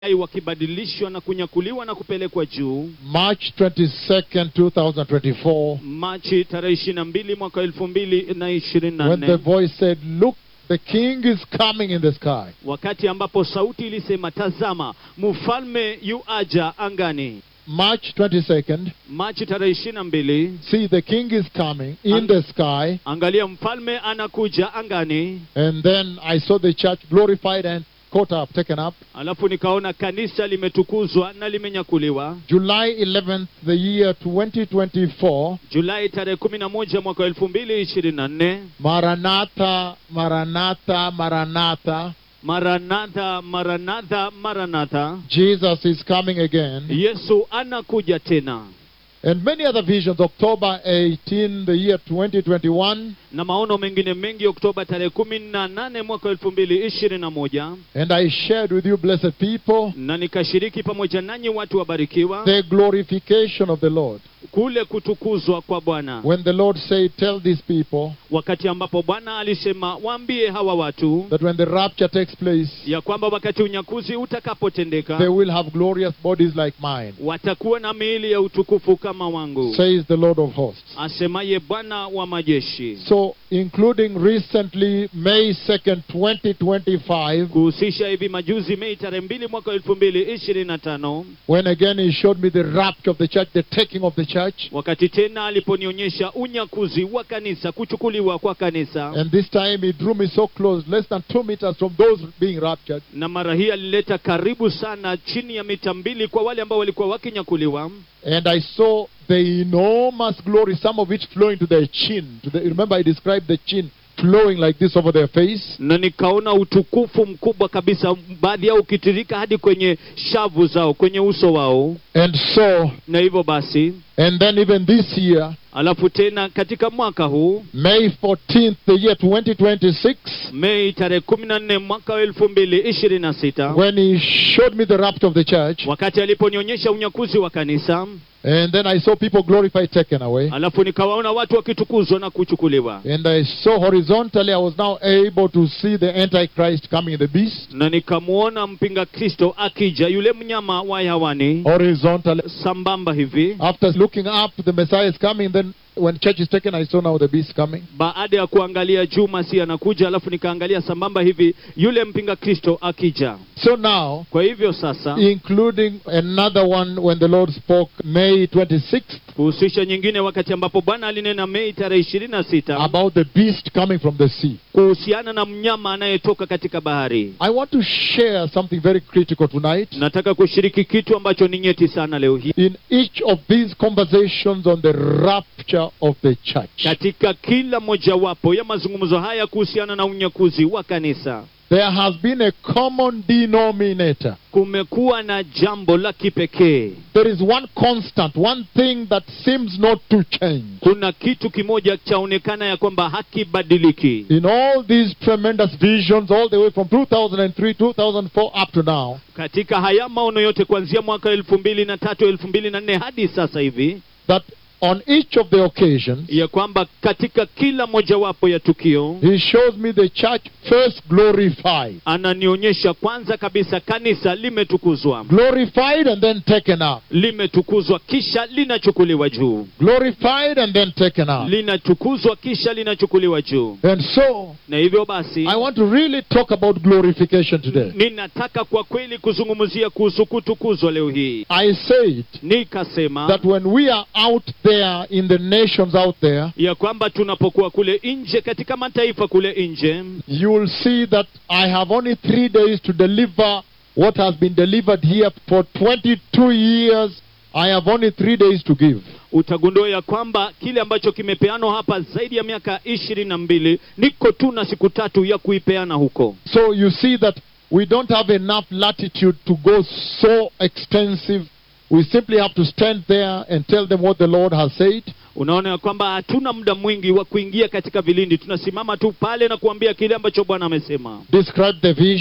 hai wakibadilishwa na kunyakuliwa na kupelekwa juu March 22nd, 2024, machi tarehe ishirini na mbili mwaka elfu mbili na ishirini na when the nne voice said, Look, the king is coming in the sky. wakati ambapo sauti ilisema tazama mfalme yu aja angani March 22nd, machi tarehe ishirini na mbili see, the king is coming in Ang- the sky. angalia mfalme anakuja angani And then I saw the church glorified and caught up, taken up. alafu nikaona kanisa limetukuzwa na limenyakuliwa July 11th, the year 2024, julai tarehe kumi na moja mwaka elfu mbili ishirini na nne Maranatha, Maranatha, Maranatha. maranatha maranatha maranatha Jesus is coming again. yesu anakuja tena And many other visions, October 18, the year 2021. na maono mengine mengi oktoba tarehe kumi na nane mwaka elfu mbili ishirini na moja And I shared with you, blessed people, na nikashiriki pamoja nanyi watu wabarikiwa the glorification of the Lord. kule kutukuzwa kwa bwana When the Lord said, Tell these people wakati ambapo bwana alisema waambie hawa watu that when the rapture takes place, ya kwamba wakati unyakuzi they utakapotendeka will have glorious bodies like mine, watakuwa na miili ya utukufu kama wangu says the Lord of hosts. asemaye bwana wa majeshi So, including recently, May 2nd, 2025, kuhusisha hivi majuzi mei tarehe mbili mwaka elfu mbili ishirini na tano when again He showed me the rapture of the church, the taking of the church. wakati tena aliponionyesha unyakuzi wa kanisa kuchukuliwa kwa kanisa And this time He drew me so close, less than two meters from those being raptured. na mara hii alileta karibu sana chini ya mita mbili kwa wale ambao walikuwa wakinyakuliwa And I saw the enormous glory, some of it flowing to their chin. To the, remember, I described the chin flowing like this over their face. na nikaona utukufu mkubwa kabisa baadhi yao ukitirika hadi kwenye shavu zao kwenye uso wao And so, na hivyo basi and then even this year, alafu tena katika mwaka huu May 14th, the year 2026, mei tarehe kumi na nne mwaka wa elfu mbili ishirini na sita when he showed me the rapture of the church, wakati aliponionyesha unyakuzi wa kanisa and then I saw people glorified, taken away. alafu nikawaona watu wakitukuzwa na kuchukuliwa And I saw horizontally, I was now able to see the Antichrist coming, the beast, na nikamwona mpinga kristo akija yule mnyama wa hewani horizontally. sambamba hivi After looking up, the Messiah is coming. Then, when church is taken, I saw now the beast coming. baada ya kuangalia juu masi anakuja alafu nikaangalia sambamba hivi yule mpinga kristo akija So now, kwa hivyo sasa including another one when the Lord spoke May 26th kuhusisha nyingine wakati ambapo bwana alinena mei tarehe ishirini na sita about the beast coming from the sea. kuhusiana na mnyama anayetoka katika bahari I want to share something very critical tonight. nataka kushiriki kitu ambacho ni nyeti sana leo hii In each of these conversations on the rapture of the church, katika kila mojawapo ya mazungumzo haya kuhusiana na unyakuzi wa kanisa there has been a common denominator. kumekuwa na jambo la kipekee There is one constant, one thing that seems not to change. kuna kitu kimoja chaonekana ya kwamba hakibadiliki In all these tremendous visions, all the way from 2003, 2004 up to now, katika haya maono yote kuanzia mwaka elfu mbili na tatu elfu mbili na nne hadi sasa hivi that on each of the occasions, ya kwamba katika kila mojawapo ya tukio he shows me the church first glorified. ananionyesha kwanza kabisa kanisa limetukuzwa Glorified and then taken up. limetukuzwa kisha linachukuliwa juu Glorified and then taken up. linatukuzwa kisha linachukuliwa juu And so, na hivyo basi I want to really talk about glorification today. ninataka kwa kweli kuzungumzia kuhusu kutukuzwa leo hii I said nikasema that when we are out there in the nations out there, ya kwamba tunapokuwa kule nje katika mataifa kule nje you will see that I have only three days to deliver what has been delivered here for 22 years. I have only three days to give. utagundua ya kwamba kile ambacho kimepeanwa hapa zaidi ya miaka ishirini na mbili niko tu na siku tatu ya kuipeana huko So you see that we don't have enough latitude to go so extensive. We simply have to stand there and tell them what the Lord has said. unaona ya kwamba hatuna muda mwingi wa kuingia katika vilindi tunasimama tu pale na kuambia kile ambacho bwana amesema Describe the vision,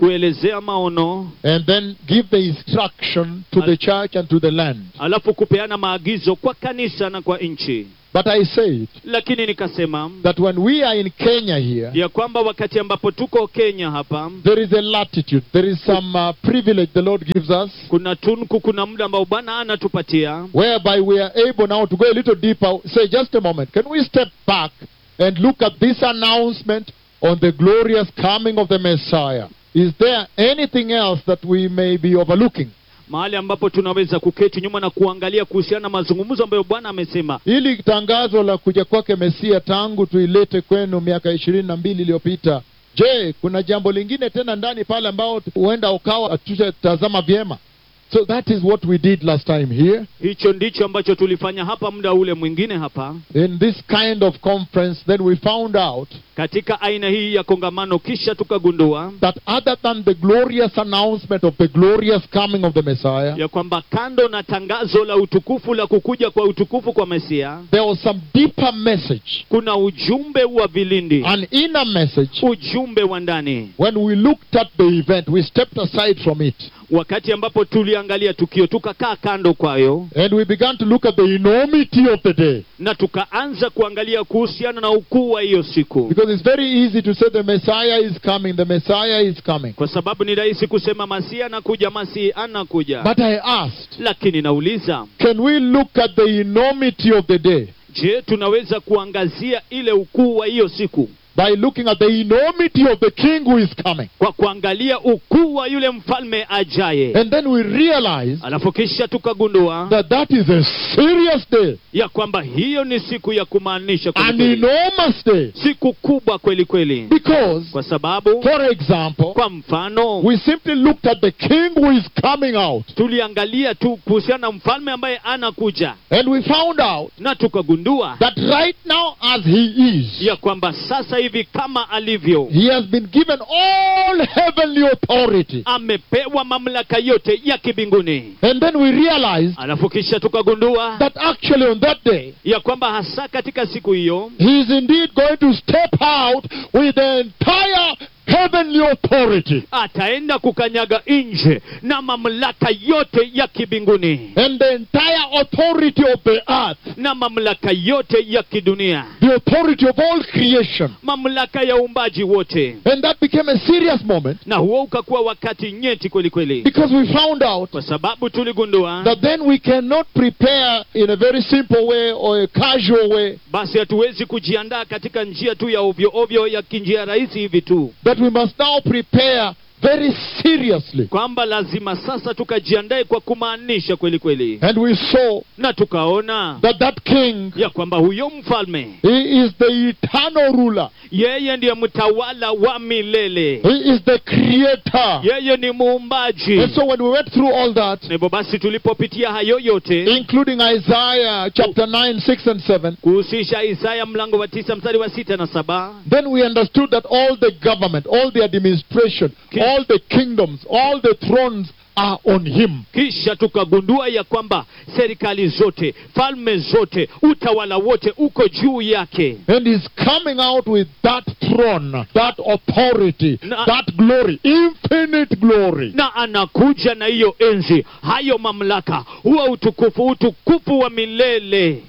kuelezea maono and then give the instruction to the church and to the land. alafu kupeana maagizo kwa kanisa na kwa nchi But I said lakini nikasema that when we are in Kenya here, ya kwamba wakati ambapo tuko kenya hapa there is a latitude, there is some uh, privilege the Lord gives us, kuna tunku kuna muda ambao bwana anatupatia whereby we are able now to go a little deeper. Say, just a moment, can we step back and look at this announcement on the glorious coming of the Messiah? Is there anything else that we may be overlooking? mahali ambapo tunaweza kuketi nyuma na kuangalia kuhusiana na mazungumzo ambayo bwana amesema Hili tangazo la kuja kwake Mesia tangu tuilete kwenu miaka ishirini na mbili iliyopita, je, kuna jambo lingine tena ndani pale ambao huenda ukawa hatutatazama vyema? So that is what we did last time here hicho ndicho ambacho tulifanya hapa muda ule mwingine hapa in this kind of conference. Then we found out katika aina hii ya kongamano kisha tukagundua that other than the glorious announcement of the glorious coming of the Messiah, ya kwamba kando na tangazo la utukufu la kukuja kwa utukufu kwa mesia there was some deeper message, kuna ujumbe wa vilindi an inner message. ujumbe wa ndani When we looked at the event, we stepped aside from it wakati ambapo tuliangalia tukio tukakaa kando kwayo and we began to look at the enormity of the day. na tukaanza kuangalia kuhusiana na ukuu wa hiyo siku Because it's very easy to say the Messiah is coming, the Messiah is coming. kwa sababu ni rahisi kusema masihi anakuja masihi anakuja But I asked, lakini nauliza can we look at the enormity of the day je tunaweza kuangazia ile ukuu wa hiyo siku by looking at the enormity of the King who is coming? kwa kuangalia ukuu wa yule mfalme ajaye And then we realize alafu kisha tukagundua that that is a serious day, ya kwamba hiyo ni siku ya kumaanisha kweli an kweli. enormous day. siku kubwa kweli kweli Because, kwa sababu for example, kwa mfano we simply looked at the King who is coming out tuliangalia tu kuhusiana na mfalme ambaye anakuja and we found out na tukagundua that right now, as he is, ya kwamba sasa hivi kama alivyo he has been given all heavenly authority. amepewa mamlaka yote ya kibinguni And then we realized alafu kisha tukagundua that actually on that day, ya kwamba hasa katika siku hiyo he is indeed going to step out with the entire heavenly authority. ataenda kukanyaga nje na mamlaka yote ya kibinguni And the entire authority of the earth, na mamlaka yote ya kidunia the authority of all creation. mamlaka ya uumbaji wote And that became a serious moment na huo ukakuwa wakati nyeti kweli kweli because we found out kwa sababu tuligundua that then we cannot prepare in a very simple way or a casual way, basi hatuwezi kujiandaa katika njia tu ya ovyo ovyo ya kinjia rahisi hivi tu that we must now prepare very seriously. kwamba lazima sasa tukajiandae kwa kumaanisha kweli kweli And we saw na tukaona that that king, ya kwamba huyo mfalme he is the eternal ruler. yeye ndiye mtawala wa milele He is the creator. yeye ni muumbaji And so when we went through all that, na hivyo basi tulipopitia hayo yote including Isaiah chapter 9, 6, and 7, kuhusisha isaya mlango wa tisa mstari wa sita na saba then we understood that all the government, all the administration, Ki- all the kingdoms, all the thrones are on him. kisha tukagundua ya kwamba serikali zote falme zote utawala wote uko juu yake And he's coming out with that throne, that authority, Na- that glory, infinite glory. na anakuja na hiyo enzi hayo mamlaka huwa utukufu utukufu wa milele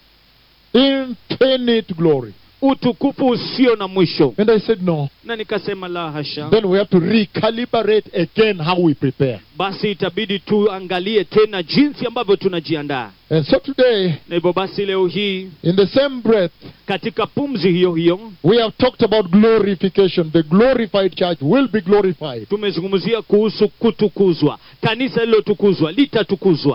Infinite glory. utukufu usio na mwisho And I said, no. na nikasema la hasha Then we have to recalibrate again how we prepare. basi itabidi tuangalie tena jinsi ambavyo tunajiandaa And so today, na hivyo basi leo hii in the same breath, katika pumzi hiyo hiyo we have talked about glorification. The glorified church will be glorified. tumezungumzia kuhusu kutukuzwa kanisa lilotukuzwa litatukuzwa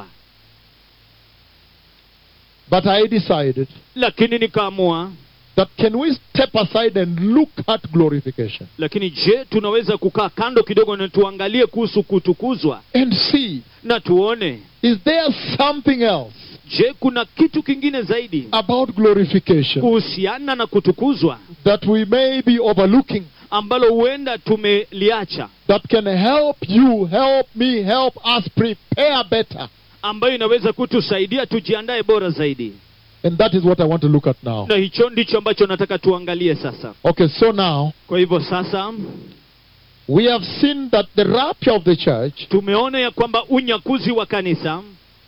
But I decided lakini nikaamua that can we step aside and look at glorification lakini je tunaweza kukaa kando kidogo na tuangalie kuhusu kutukuzwa and see na tuone is there something else je kuna kitu kingine zaidi about glorification kuhusiana na kutukuzwa that we may be overlooking ambalo huenda tumeliacha that can help you, help me, help us prepare better? ambayo inaweza kutusaidia tujiandae bora zaidi And that is what I want to look at now. na hicho ndicho ambacho nataka tuangalie sasa Okay, so now kwa hivyo sasa we have seen that the rapture of the church, tumeona ya kwamba unyakuzi wa kanisa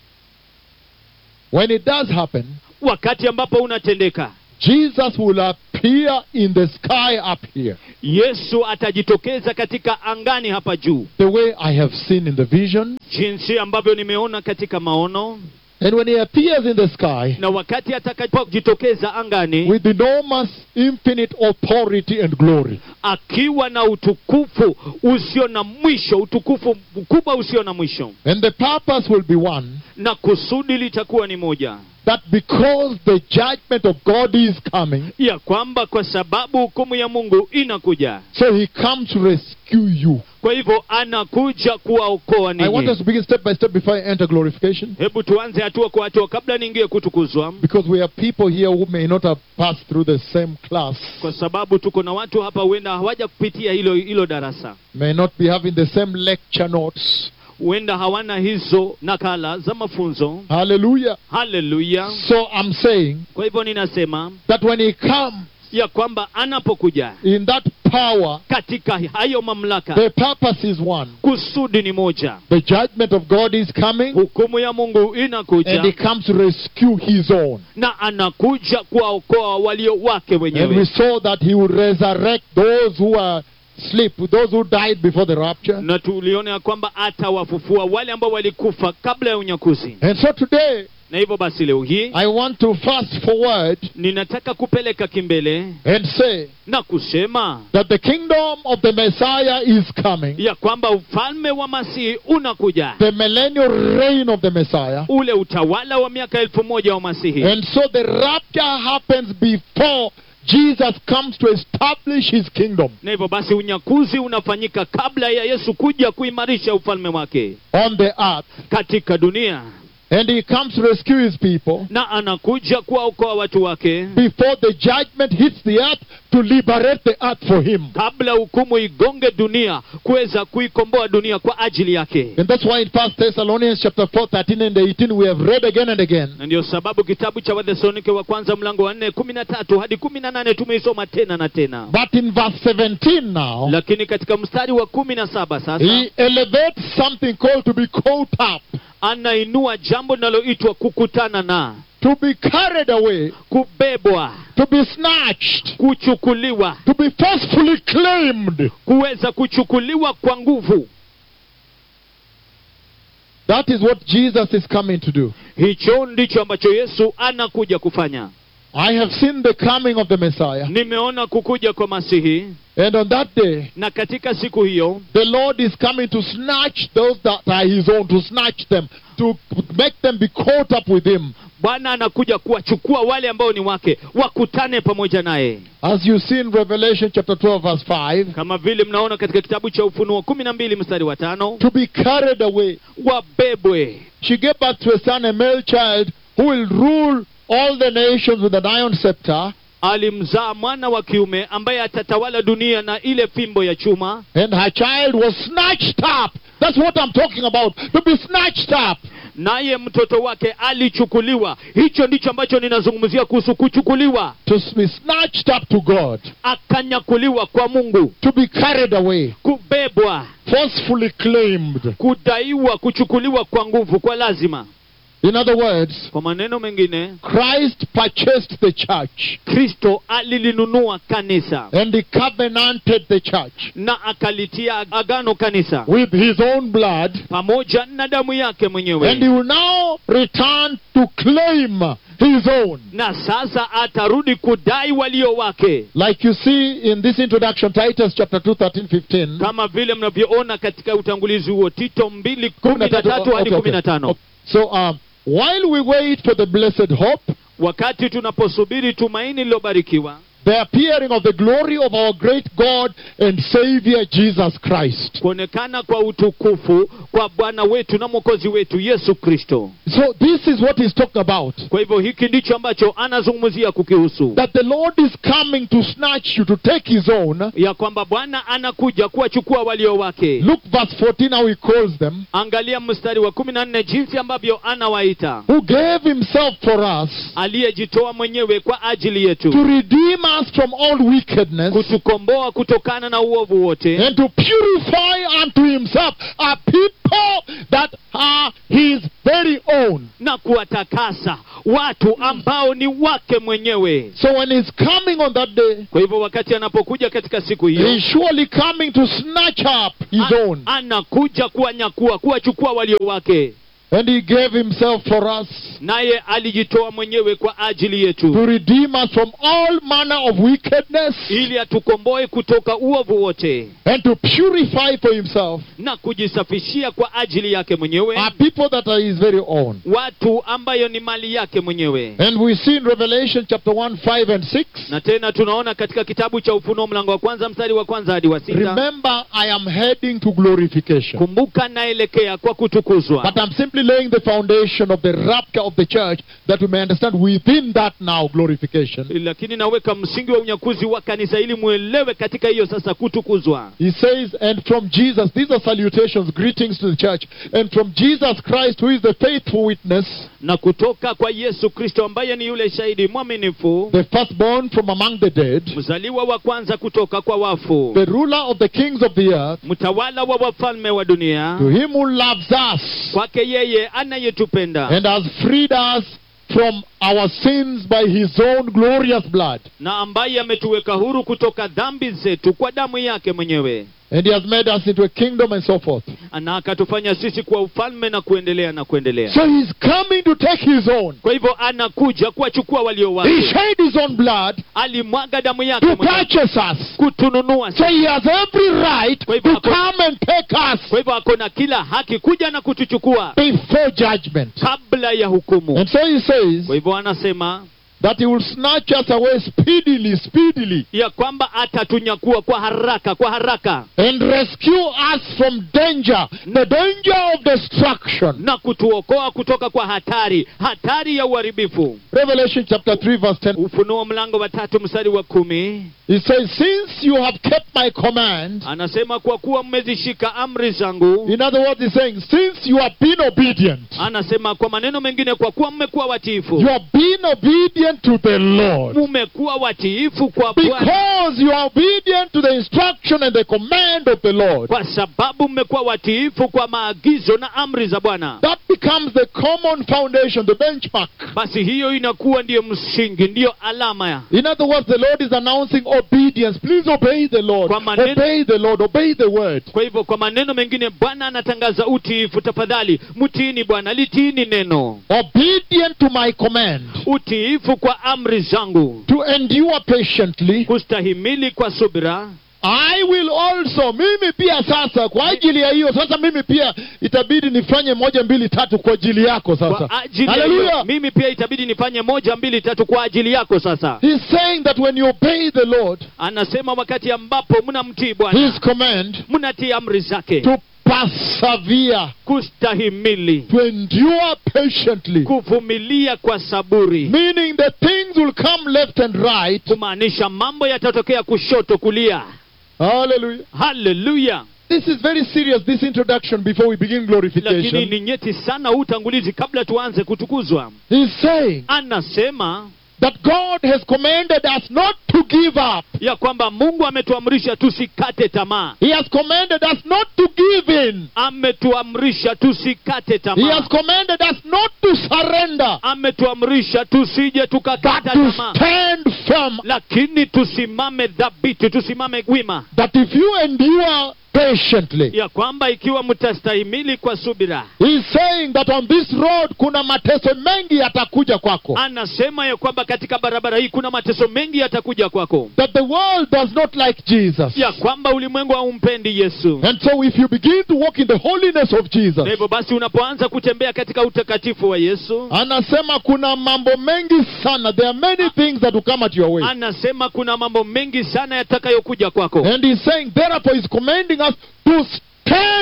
when it does happen, wakati ambapo unatendeka Jesus will appear in the sky up here, yesu atajitokeza katika angani hapa juu the way I have seen in the vision. jinsi ambavyo nimeona katika maono And when he appears in the sky na wakati atakapojitokeza angani with enormous, infinite authority and glory, akiwa na utukufu usio na mwisho utukufu mkubwa usio na mwisho and the purpose will be one na kusudi litakuwa ni moja that because the judgment of God is coming, ya kwamba kwa sababu hukumu ya mungu inakuja so he comes to rescue you. kwa hivyo anakuja kuwaokoa I want us ninyi to begin step by step before I enter glorification. hebu tuanze hatua kwa hatua kabla niingie kutukuzwa Because we have people here who may not have passed through the same class, kwa sababu tuko na watu hapa huenda hawaja kupitia hilo hilo darasa may not be having the same lecture notes. huenda hawana hizo nakala za mafunzo Hallelujah. haleluya So I'm saying kwa hivyo ninasema that when he comes ya kwamba anapokuja in that power, katika hayo mamlaka the purpose is one. kusudi ni moja The judgment of God is coming, hukumu ya mungu and inakuja he comes to rescue his own. na anakuja kuwaokoa walio wake And we wenyewe saw that he will resurrect those who are asleep, those who died before the rapture. na tuliona ya kwamba atawafufua wale ambao walikufa kabla ya unyakuzi And so today, na hivyo basi leo hii I want to fast forward ninataka kupeleka kimbele and say na kusema that the kingdom of the Messiah is coming. ya kwamba ufalme wa masihi unakuja the millennial reign of the Messiah. ule utawala wa miaka elfu moja wa masihi And so the rapture happens before Jesus comes to establish his kingdom na hivyo basi unyakuzi unafanyika kabla ya yesu kuja kuimarisha ufalme wake on the earth. katika dunia And he comes to rescue his people na anakuja kuwaokoa watu wake before the judgment hits the earth to liberate the earth for him. kabla hukumu igonge dunia kuweza kuikomboa dunia kwa ajili yake And that's why in 1 Thessalonians chapter 4, 13 and 18 we have read again and again na ndiyo sababu kitabu cha wathesalonike wa kwanza mlango wa nne kumi na tatu hadi kumi na nane tumeisoma tena na tena But in verse 17 now, lakini katika mstari wa kumi na saba sasa he elevates something called to be caught up, anainua jambo linaloitwa kukutana na to be carried away, kubebwa to be snatched, kuchukuliwa to be forcefully claimed. kuweza kuchukuliwa kwa nguvu That is what Jesus is coming to do. hicho ndicho ambacho yesu anakuja kufanya I have seen the coming of the Messiah. nimeona kukuja kwa masihi And on that day, na katika siku hiyo the Lord is coming to snatch those that are his own, to snatch them, to make them be caught up with him. bwana anakuja kuwachukua wale ambao ni wake wakutane pamoja naye As you see in Revelation chapter 12, verse 5, kama vile mnaona katika kitabu cha ufunuo kumi na mbili mstari wa tano to be carried away. wabebwe She gave birth to a son, a male child, who will rule all the nations with an iron scepter, alimzaa mwana wa kiume ambaye atatawala dunia na ile fimbo ya chuma and her child was snatched up. That's what I'm talking about. To be snatched up. naye mtoto wake alichukuliwa hicho ndicho ambacho ninazungumzia kuhusu kuchukuliwa To be snatched up to God. akanyakuliwa kwa mungu To be carried away. kubebwa Forcefully claimed. kudaiwa kuchukuliwa kwa nguvu kwa lazima In other words, kwa maneno mengine Christ purchased the church kristo alilinunua kanisa and he covenanted the church na akalitia agano kanisa with his own blood pamoja na damu yake and he mwenyewe will now return to claim his own. na sasa atarudi kudai walio wake Like you see in this introduction, Titus chapter 2, 13, 15. kama vile mnavyoona katika utangulizi huo tito mbili kumi na tatu hadi Okay, kumi okay. na tano So um, while we wait for the blessed hope, wakati tunaposubiri tumaini lilobarikiwa the appearing of the glory of our great God and Savior Jesus Christ. kuonekana kwa utukufu kwa bwana wetu na mwokozi wetu yesu kristo So this is what he's talking about. kwa hivyo hiki ndicho ambacho anazungumzia kukihusu That the Lord is coming to snatch you, to take his own. ya kwamba bwana anakuja kuwachukua walio wake Look verse 14 how he calls them. angalia mstari wa kumi na nne jinsi ambavyo anawaita Who gave himself for us aliyejitoa mwenyewe kwa ajili yetu to redeem us from all wickedness kutukomboa kutokana na uovu wote and to purify unto himself a people that are his very own. na kuwatakasa watu ambao ni wake mwenyewe So when he's coming on that day, kwa hivyo wakati anapokuja katika siku hiyo he's surely coming to snatch up his a- own. anakuja kuwanyakua kuwachukua walio wake And he gave himself for us naye alijitoa mwenyewe kwa ajili yetu to redeem us from all manner of wickedness ili atukomboe kutoka uovu wote and to purify for himself na kujisafishia kwa ajili yake mwenyewe a people that are his very own. watu ambayo ni mali yake mwenyewe And we see in Revelation chapter 1, 5 and 6. na tena tunaona katika kitabu cha ufunuo mlango wa kwanza mstari wa kwanza hadi wa sita Remember, I am heading to glorification. kumbuka naelekea kwa kutukuzwa But I'm simply laying the foundation of the rapture of the church that we may understand within that now glorification. lakini naweka msingi wa unyakuzi wa kanisa ili mwelewe katika hiyo sasa kutukuzwa He says, and from Jesus, these are salutations, greetings to the church, and from Jesus Christ, who is the faithful witness, na kutoka kwa yesu kristo ambaye ni yule shahidi mwaminifu the firstborn from among the dead, mzaliwa wa kwanza kutoka kwa wafu the ruler of the kings of the earth, mtawala wa wafalme wa dunia to him who loves us kwake yeye anayetupenda and has freed us from our sins by his own glorious blood. na ambaye ametuweka huru kutoka dhambi zetu kwa damu yake mwenyewe And he has made us into a kingdom and so forth. na akatufanya sisi kuwa ufalme na kuendelea na kuendelea So he's coming to take his own. kwa hivyo anakuja kuwachukua walio He wake shed his own blood alimwaga damu yake to mwenyewe purchase us. kutununua So sisi. he has every right Kwa hivyo to ako- come and take us kwa hivyo ako na kila haki kuja na kutuchukua before judgment. kabla ya hukumu And so he says kwa hivyo anasema that he will snatch us away speedily, speedily, ya kwamba atatunyakua kwa haraka kwa haraka and rescue us from danger, the danger of destruction. na kutuokoa kutoka kwa hatari hatari ya uharibifu Revelation chapter 3, verse 10. ufunuo mlango wa tatu mstari wa kumi He says, Since you have kept my command, anasema kwa kuwa mmezishika amri zangu in other words, he's saying, Since you have been obedient, anasema kwa maneno mengine kwa kuwa mmekuwa watiifu you have been obedient to the Lord. mmekuwa watiifu kwa bwana Because you are obedient to the instruction and the command of the Lord. kwa sababu mmekuwa watiifu kwa maagizo na amri za bwana That becomes the common foundation, the benchmark. basi hiyo inakuwa ndiyo msingi ndiyo alama ya In other words, the Lord is announcing obedience. Please obey the Lord. Kwa maneno- Obey the Lord. Obey the word. kwa hivyo kwa maneno mengine bwana anatangaza utiifu tafadhali mtiini bwana litiini neno Obedient to my command. utiifu kwa amri zangu To endure patiently. kustahimili kwa subira I will also, mimi pia sasa, kwa ajili ya hiyo sasa, mimi pia itabidi nifanye moja mbili tatu kwa ajili yako sasa. kwa ajili ya hiyo, Hallelujah. mimi pia itabidi nifanye moja mbili tatu kwa ajili yako sasa He's saying that when you obey the Lord, anasema wakati ambapo mnamtii bwana His command, mnatii amri zake to persevere, kustahimili to endure patiently, kuvumilia kwa saburi meaning that things will come left and right. kumaanisha mambo yatatokea kushoto kulia Hallelujah. haleluya This is very serious, this introduction before we begin lakini glorification. ni nyeti sana huu utangulizi kabla tuanze kutukuzwa He's saying anasema that God has commanded us not to give up. ya kwamba mungu ametuamrisha tusikate tamaa He has commanded us not to give in. ametuamrisha tusikate He tamaa has commanded us not to surrender, ametuamrisha tusije but tukakata to tamaa stand firm. lakini tusimame dhabiti tusimame wima That if you endure patiently, ya kwamba ikiwa mtastahimili kwa subira He's saying that on this road kuna mateso mengi yatakuja kwako. anasema ya kwamba katika barabara hii kuna mateso mengi yatakuja kwako That the world does not like Jesus. ya kwamba ulimwengu haumpendi yesu And so if you begin to walk in the holiness of Jesus, na hivyo basi unapoanza kutembea katika utakatifu wa yesu anasema kuna mambo mengi sana. There are many things that will come at your way. anasema kuna mambo mengi sana yatakayokuja kwako And he's saying, therefore, he's commanding us to stand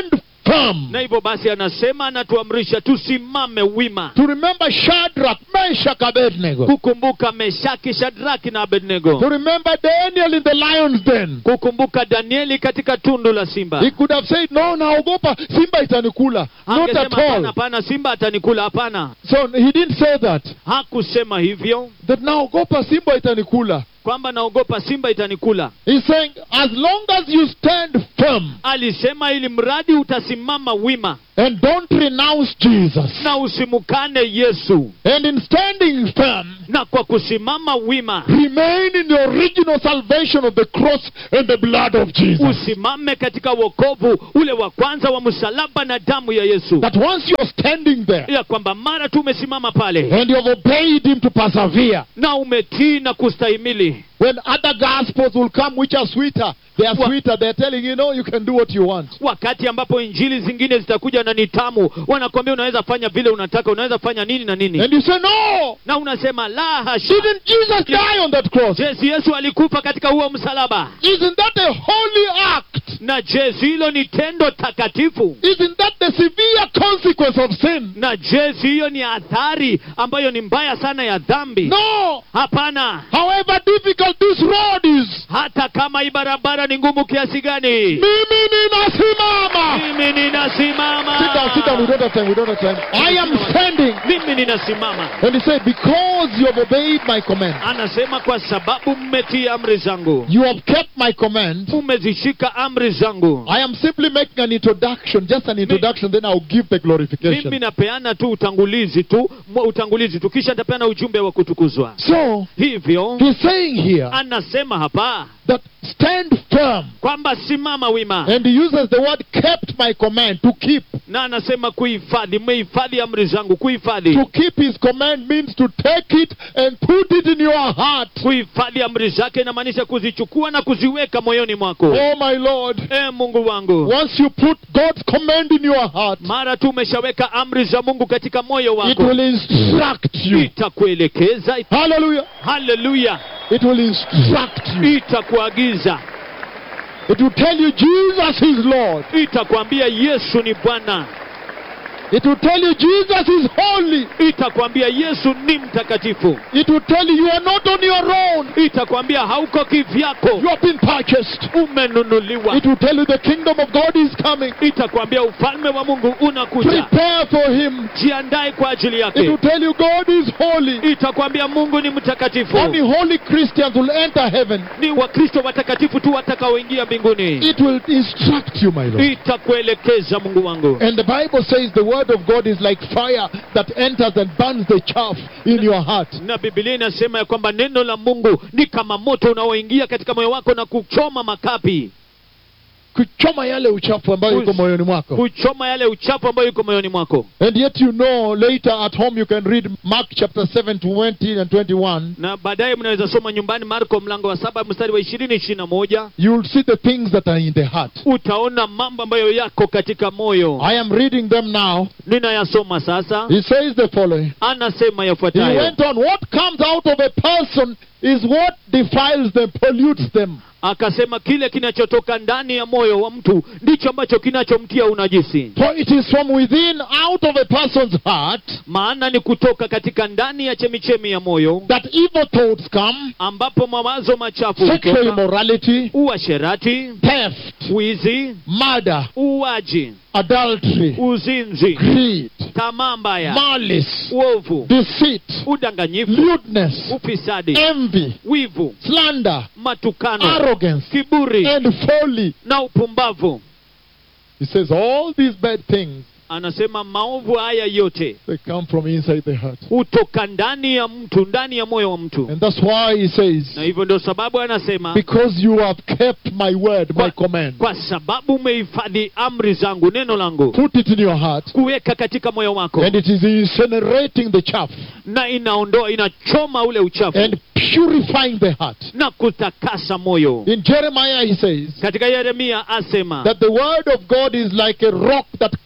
firm. na hivyo basi anasema anatuamrisha tusimame wima To remember Shadrach, Meshach, Abednego. kukumbuka meshaki shadraki na To abednego remember Daniel in the lion's den. kukumbuka danieli katika tundu la simba He could have said, No, naogopa, Simba itanikula. Not angesema at hapana all. hapana simba atanikula hapana So he didn't say that. hakusema hivyo That naogopa, Simba itanikula. kwamba naogopa simba itanikula He's saying, as long as you stand firm alisema ili mradi utasimama wima and don't renounce Jesus, na usimukane yesu and in standing firm, na kwa kusimama wima remain in the original salvation of the cross and the blood of Jesus. usimame katika wokovu ule wa kwanza wa msalaba na damu ya yesu That once you're standing there ya kwamba mara tu umesimama pale and you've obeyed Him to persevere, na umetii na kustahimili when other gospels will come which are sweeter, they are Wa- sweeter, they're telling you, no, you can do what you want. wakati ambapo injili zingine zitakuja na ni tamu wanakwambia unaweza fanya vile unataka unaweza fanya nini na nini And you say, no, na unasema la hasha didn't Jesus die on that cross? je si yesu alikufa katika huo msalaba Isn't that a holy act? na je si hilo ni tendo takatifu Isn't that the severe consequence of sin? na je si hiyo ni athari ambayo ni mbaya sana ya dhambi No. hapana However difficult this road is, hata kama hii barabara ni ngumu kiasi gani mimi ninasimama. mimi ninasimama Sit down, sit down. We don't have time. We don't have time. I am standing. mimi ninasimama And he said, because you have obeyed my command, anasema kwa sababu mmetii amri zangu you have kept my command. umezishika amri zangu I am simply making an introduction, just an introduction, then I'll give the mimi glorification. napeana tu utangulizi tu mwa- utangulizi tu kisha nitapeana ujumbe wa kutukuzwa So, hivyo he's saying here anasema hapa that stand firm. kwamba simama wima And he uses the word kept my command, to keep. na anasema kuhifadhi mmehifadhi amri zangu kuhifadhi To keep his command means to take it and put it in your heart. kuhifadhi amri zake inamaanisha kuzichukua na kuziweka moyoni mwako Oh, my Lord. e mungu wangu Once you put God's command in your heart, mara tu umeshaweka amri za mungu katika moyo it wako will instruct you. itakuelekeza Hallelujah. haleluya It will instruct you. itakuagiza It will tell you Jesus is Lord. itakwambia yesu ni bwana It will tell you Jesus is holy. itakwambia yesu ni mtakatifu It will tell you you are not on your own. itakwambia hauko kivyako You have been purchased. umenunuliwa It will tell you the kingdom of God is coming. itakwambia ufalme wa mungu unakuja Prepare for him. jiandae kwa ajili It will yake tell you God is holy. itakwambia mungu ni mtakatifu Only holy Christians will enter heaven. ni wakristo watakatifu tu watakaoingia mbinguni It will instruct you, my Lord. itakuelekeza mungu wangu And the Bible says the word of God is like fire that enters and burns the chaff in your heart. na bibilia inasema ya kwamba neno la mungu ni kama moto unaoingia katika moyo wako na kuchoma makapi Kuchoma yale uchafu ambayo iko Kus- moyoni mwako. kuchoma yale uchafu ambayo iko moyoni mwako And yet you know later at home you can read Mark chapter 7 20 and 21. na baadaye mnaweza soma nyumbani marko mlango wa saba mstari wa ishirini ishirini na moja You'll see the things that are in the heart. utaona mambo ambayo yako katika moyo I am reading them now. ninayasoma sasa He says the following. anasema He yafuatayo went on, what comes out of a person is what defiles them, pollutes them. akasema kile kinachotoka ndani ya moyo wa mtu ndicho ambacho kinachomtia unajisi For it is from within, out of a person's heart, maana ni kutoka katika ndani ya chemichemi ya moyo that evil thoughts come, ambapo mawazo machafu sexual hutoka immorality, uasherati theft, wizi murder, uaji adultery, uzinzi greed, tamaa mbaya malice, uovu deceit, udanganyifu lewdness, ufisadi envy, wivu slander, matukano arrogance, kiburi and folly. na upumbavu He says all these bad things, anasema maovu haya yote they come from inside the heart. hutoka ndani ya mtu ndani ya moyo wa mtu And that's why he says, na hivyo ndio sababu anasema because you have kept my word, my command, kwa sababu umehifadhi amri zangu neno langu put it in your heart, kuweka katika moyo wako and it is incinerating the chaff na inaondoa inachoma ule uchafu and purifying the heart. na kutakasa moyo In Jeremiah, he says katika yeremia asema that the word of God is like a rock that crushes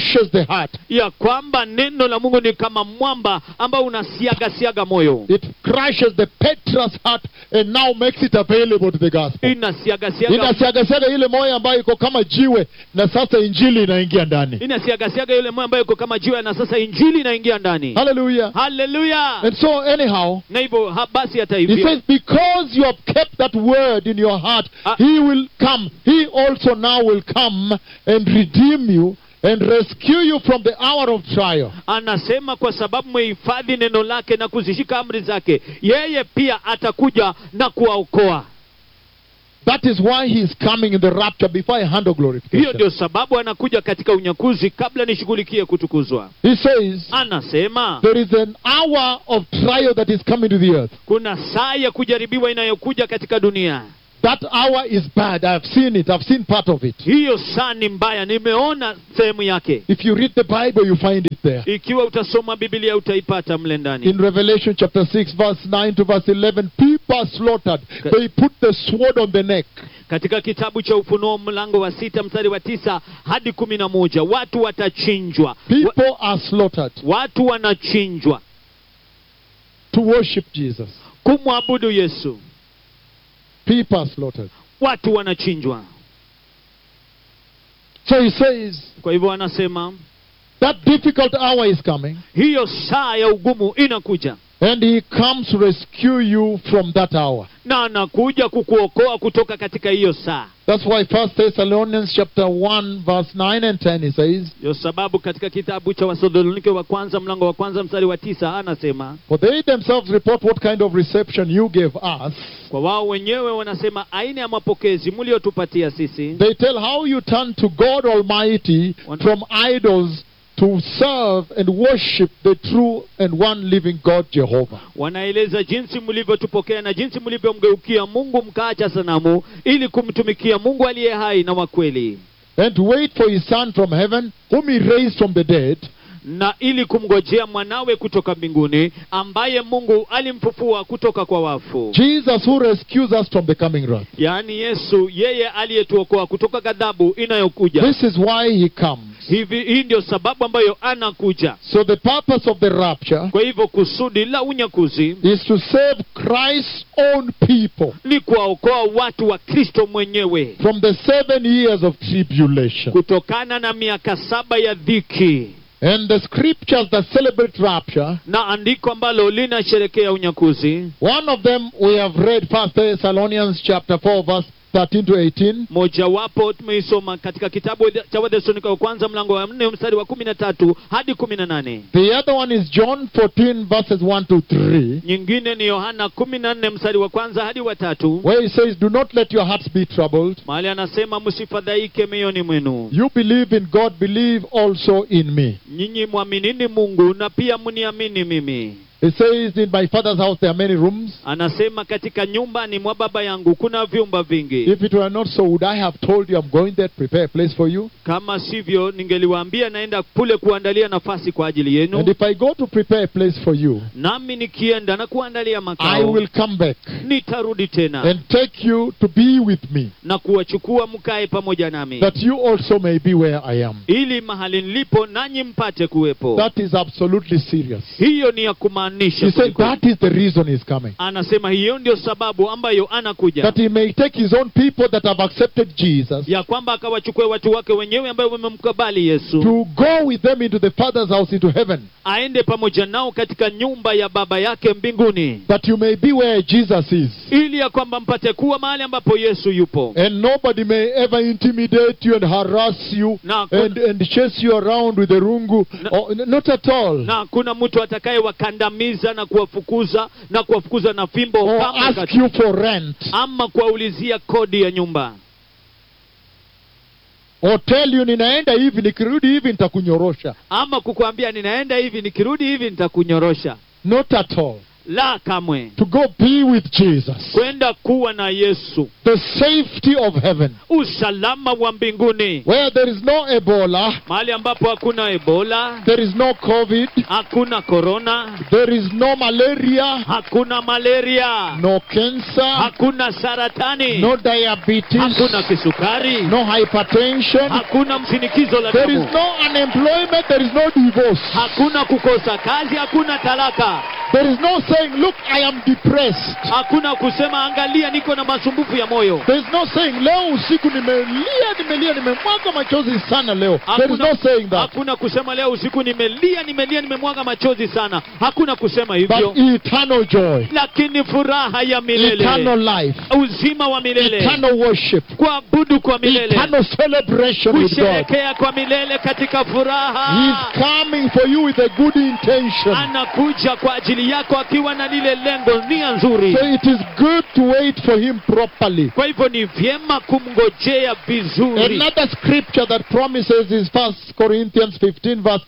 crushes the heart. ya kwamba neno la mungu ni kama mwamba ambao unasiaga siaga moyo It crushes the Petrus heart and now makes it available to the gospel. inasiaga siaga Inasiagasiaga ile moyo ambayo iko kama jiwe na sasa injili inaingia ndani. inasiaga siaga yule moyo ambayo iko kama jiwe na sasa injili inaingia ndani Hallelujah. haleluya And so anyhow, na hivyo ha- basi hata he hivyo says, because you have kept that word in your heart, Ah. he will come. He also now will come and redeem you and rescue you from the hour of trial. anasema kwa sababu mmehifadhi neno lake na kuzishika amri zake yeye pia atakuja na kuwaokoa That is why he is coming in the rapture before I handle hiyo glorification. ndio sababu anakuja katika unyakuzi kabla nishughulikie kutukuzwa He says, anasema there is an hour of trial that is coming to the earth. kuna saa ya kujaribiwa inayokuja katika dunia That hour is bad. I've seen it. I've seen part of it. hiyo saa ni mbaya nimeona sehemu yake If you read the Bible, you find it there. ikiwa utasoma biblia utaipata mle ndani In Revelation chapter 6, verse 9 to verse 11, people are slaughtered. They put the sword on the neck. katika kitabu cha ufunuo mlango wa sita mstari wa tisa hadi kumi na moja watu watachinjwa Wa, People are slaughtered watu wanachinjwa to worship Jesus. kumwabudu yesu People are slaughtered. watu wanachinjwa So he says, kwa hivyo anasema that difficult hour is coming, hiyo saa ya ugumu inakuja and he comes to rescue you from that hour. na anakuja kukuokoa kutoka katika hiyo saa That's why First Thessalonians chapter 1, verse 9 and 10, he says, ndio sababu katika kitabu cha wathesalonike wa kwanza mlango wa kwanza mstari wa tisa anasema For they themselves report what kind of reception you gave us. kwa wao wenyewe wanasema aina ya mapokezi mliotupatia sisi They tell how you turned to God Almighty One- from idols to serve and worship the true and one living God Jehovah. wanaeleza jinsi mlivyotupokea na jinsi mlivyomgeukia mungu mkaacha sanamu ili kumtumikia mungu aliye hai na wa kweli And to wait for his Son from heaven, whom he raised from the dead, na ili kumngojea mwanawe kutoka mbinguni ambaye mungu alimfufua kutoka kwa wafu Jesus who rescues us from the coming wrath. yaani yesu yeye aliyetuokoa kutoka ghadhabu inayokuja This is why he comes. hivi hii ndio sababu ambayo anakuja So the purpose of the rapture kwa hivyo kusudi la unyakuzi is to save Christ's own people ni kuwaokoa watu wa kristo mwenyewe from the seven years of tribulation. kutokana na miaka saba ya dhiki And the scriptures that celebrate rapture, na andiko ambalo linasherekea unyakuzi one of them we have read First Thessalonians chapter 4 verse 13 to 18. mojawapo tumeisoma katika kitabu cha wathesalonike wa kwanza mlango wa nne mstari wa kumi na tatu hadi kumi na nane The other one is John 14 verses 1 to 3, nyingine ni yohana kumi na nne mstari wa kwanza hadi wa tatu where he says, Do not let your hearts be troubled. mahali anasema msifadhaike mioyoni mwenu You believe in God, believe also in me. nyinyi mwaminini mungu na pia mniamini mimi He says, In my father's house there are many rooms. anasema katika nyumbani mwa baba yangu kuna vyumba vingi If it were not so, would I have told you I'm going there to prepare a place for you? kama sivyo ningeliwaambia naenda kule kuandalia nafasi kwa ajili yenu And if I go to prepare a place for you, nami nikienda na kuandalia I makao will come back nitarudi tena and take you to be with me, na kuwachukua mkae pamoja nami that you also may be where I am. ili mahali nilipo nanyi mpate kuwepo That is absolutely serious. hiyo ni ya kumaanisha He said kwelikweli. that is the reason he's coming. anasema hiyo ndio sababu ambayo anakuja That he may take his own people that have accepted Jesus ya kwamba akawachukue watu wake wenyewe ambayo wamemkabali yesu to go with them into the Father's house into heaven, aende pamoja nao katika nyumba ya baba yake mbinguni that you may be where Jesus is. ili ya kwamba mpate kuwa mahali ambapo yesu yupo And nobody may ever intimidate you and harass you na, and, and chase you around with a rungu. No. Oh, n- not at all. na kuna mtu atakayewakandamiza na kuwafukuza na kuwafukuza na fimbo Or kama ask kati- you for rent. ama kuwaulizia kodi ya nyumba Or tell you ninaenda hivi nikirudi hivi nitakunyorosha. ama kukuambia ninaenda hivi nikirudi hivi nitakunyorosha Not at all. la kamwe To go be with Jesus. kwenda kuwa na yesu The safety of heaven. usalama wa mbinguni Where there is no Ebola, mahali ambapo hakuna ebola there is no COVID, hakuna korona there is no malaria, hakuna malaria no cancer, hakuna saratani no diabetes, hakuna kisukari no hypertension. hakuna mshinikizo la There is damu no unemployment, there is no divorce. hakuna kukosa kazi hakuna talaka There is no saying, Look, I am depressed. hakuna kusema angalia niko na masumbufu ya moyo There is no saying, Leo usiku nimelia, nimelia, nimemwaga machozi sana leo. There is hakuna, no saying that. hakuna kusema leo usiku nimelia nimelia nimemwaga machozi sana hakuna kusema hivyo But eternal joy, lakini furaha ya milele eternal life, uzima wa milele eternal worship, kuabudu kwa milele eternal celebration with God. kusherekea kwa milele katika He furaha is coming for you with a good intention. anakuja kwa ajili yako akiwa na lile lengo nia nzuri So it is good to wait for him properly. kwa hivyo ni vyema kumngojea vizuri Another scripture that promises is First Corinthians 15, verse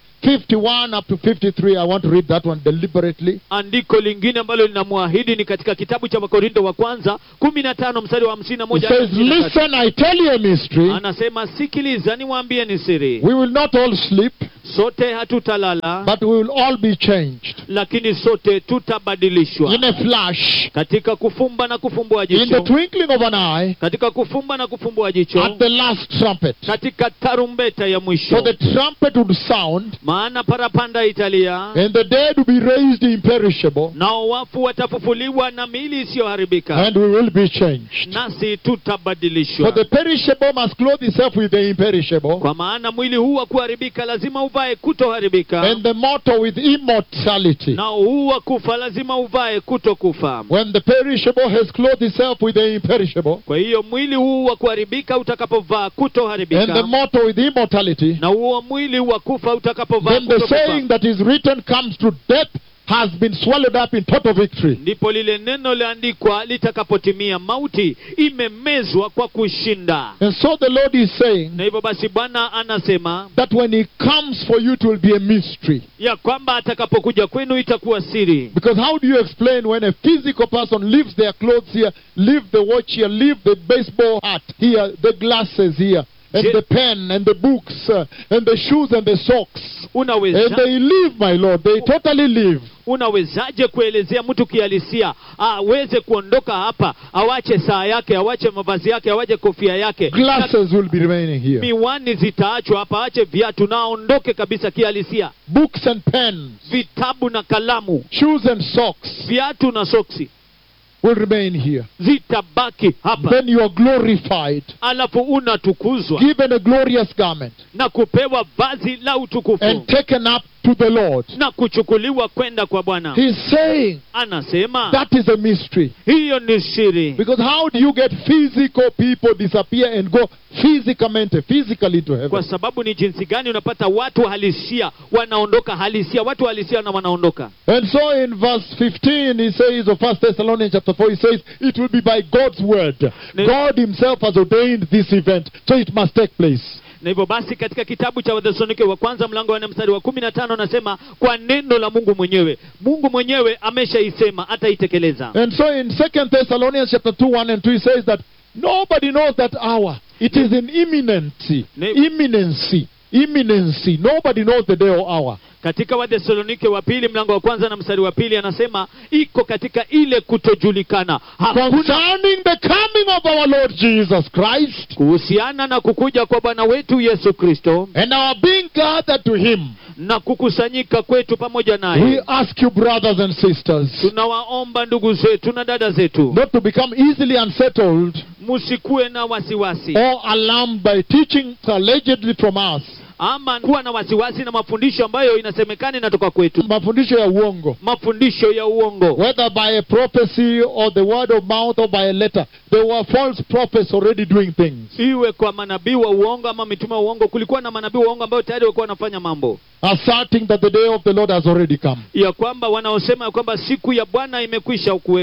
51 up to 53. I want to read that one deliberately. andiko lingine ambalo linamwahidi ni katika kitabu cha wakorinto wa kwanza kumi na tano mstari wa hamsini na It moja hadi says, hamsini na tatu. Listen, I tell you a mystery. anasema sikiliza niwaambie ni siri We will not all sleep, sote hatutalala but we will all be changed. lakini sote tutabadilishwa In a flash, katika kufumba na kufumbua in the jicho twinkling of an eye, katika kufumba na kufumbua jicho at the last trumpet. katika tarumbeta ya For mwisho the trumpet would sound, maana parapanda italia and the dead will be raised imperishable, nao wafu watafufuliwa na miili isiyoharibika and we will be changed. nasi For tutabadilishwa the perishable must clothe itself with the imperishable, kwa maana mwili huu wa kuharibika lazima uvae kutoharibika and the mortal with immortality. nao huu wa kufa lazima uvae kutokufa When the perishable has clothed itself with the imperishable, kwa hiyo mwili huu wa kuharibika utakapovaa and the kutoharibika mortal with immortality, na huo mwili wa kufa utakapovaa then the kutokufa saying that is written comes to death has been swallowed up in total victory. ndipo lile neno liandikwa litakapotimia mauti imemezwa kwa kushinda And so the Lord is saying na hivyo basi bwana anasema that when He comes for you, it will be a mystery. ya kwamba atakapokuja kwenu itakuwa siri Because how do you explain when a physical person leaves their clothes here, leave the watch here, leave the baseball hat here, the glasses here, and Je- the pen and the books uh, and the shoes and the socks, and unaweza they leave, my Lord, they totally leave. unawezaje kuelezea mtu kihalisia aweze kuondoka hapa awache saa yake awache mavazi yake awache kofia yake na Glasses will be remaining here. miwani zitaachwa hapa aache viatu na aondoke kabisa kihalisia Books and pens, vitabu na kalamu shoes and socks viatu na soksi will remain here. zitabaki hapa Then you are glorified, alafu unatukuzwa given a glorious garment, na kupewa vazi la utukufu and taken up to the Lord. na kuchukuliwa kwenda kwa bwana He's saying anasema that is a mystery. hiyo ni siri Because how do you get physical people disappear and go physicamente, physically to heaven? kwa sababu ni jinsi gani unapata watu halisia wanaondoka halisia watu halisia na wanaondoka And so in verse 15 he says of 1 Thessalonians chapter 4 he says it will be by God's word. Ne- God himself has ordained this event so it must take place. na hivyo basi katika kitabu cha wathesalonike wa kwanza mlango wa nne mstari wa kumi na tano anasema kwa neno la mungu mwenyewe mungu mwenyewe ameshaisema ataitekeleza And so in 2 Thessalonians chapter 2 1 and 2 he says that nobody knows that hour. It is in imminency. Ne- Imminency. Imminency. Nobody knows the day or hour. katika wathesalonike wa pili mlango wa kwanza na mstari wa pili anasema iko katika ile kutojulikana hakuna Concerning the coming of our Lord Jesus Christ kuhusiana na kukuja kwa bwana wetu yesu kristo and our being gathered to him. na kukusanyika kwetu pamoja We naye ask you, brothers and sisters, tunawaomba ndugu zetu na dada zetu not to become easily unsettled musikuwe na wasiwasi or alarmed by teaching allegedly from us. ama kuwa na wasiwasi na mafundisho ambayo inasemekana inatoka kwetu Mafundisho ya uongo. mafundisho ya uongo Whether by a prophecy or the word of mouth or by a letter, there were false prophets already doing things, iwe kwa manabii wa uongo ama mitume wa uongo kulikuwa na manabii wa uongo ambao tayari walikuwa wanafanya mambo asserting that the day of the Lord has already come. ya kwamba wanaosema ya kwamba siku ya bwana imekwisha kuweko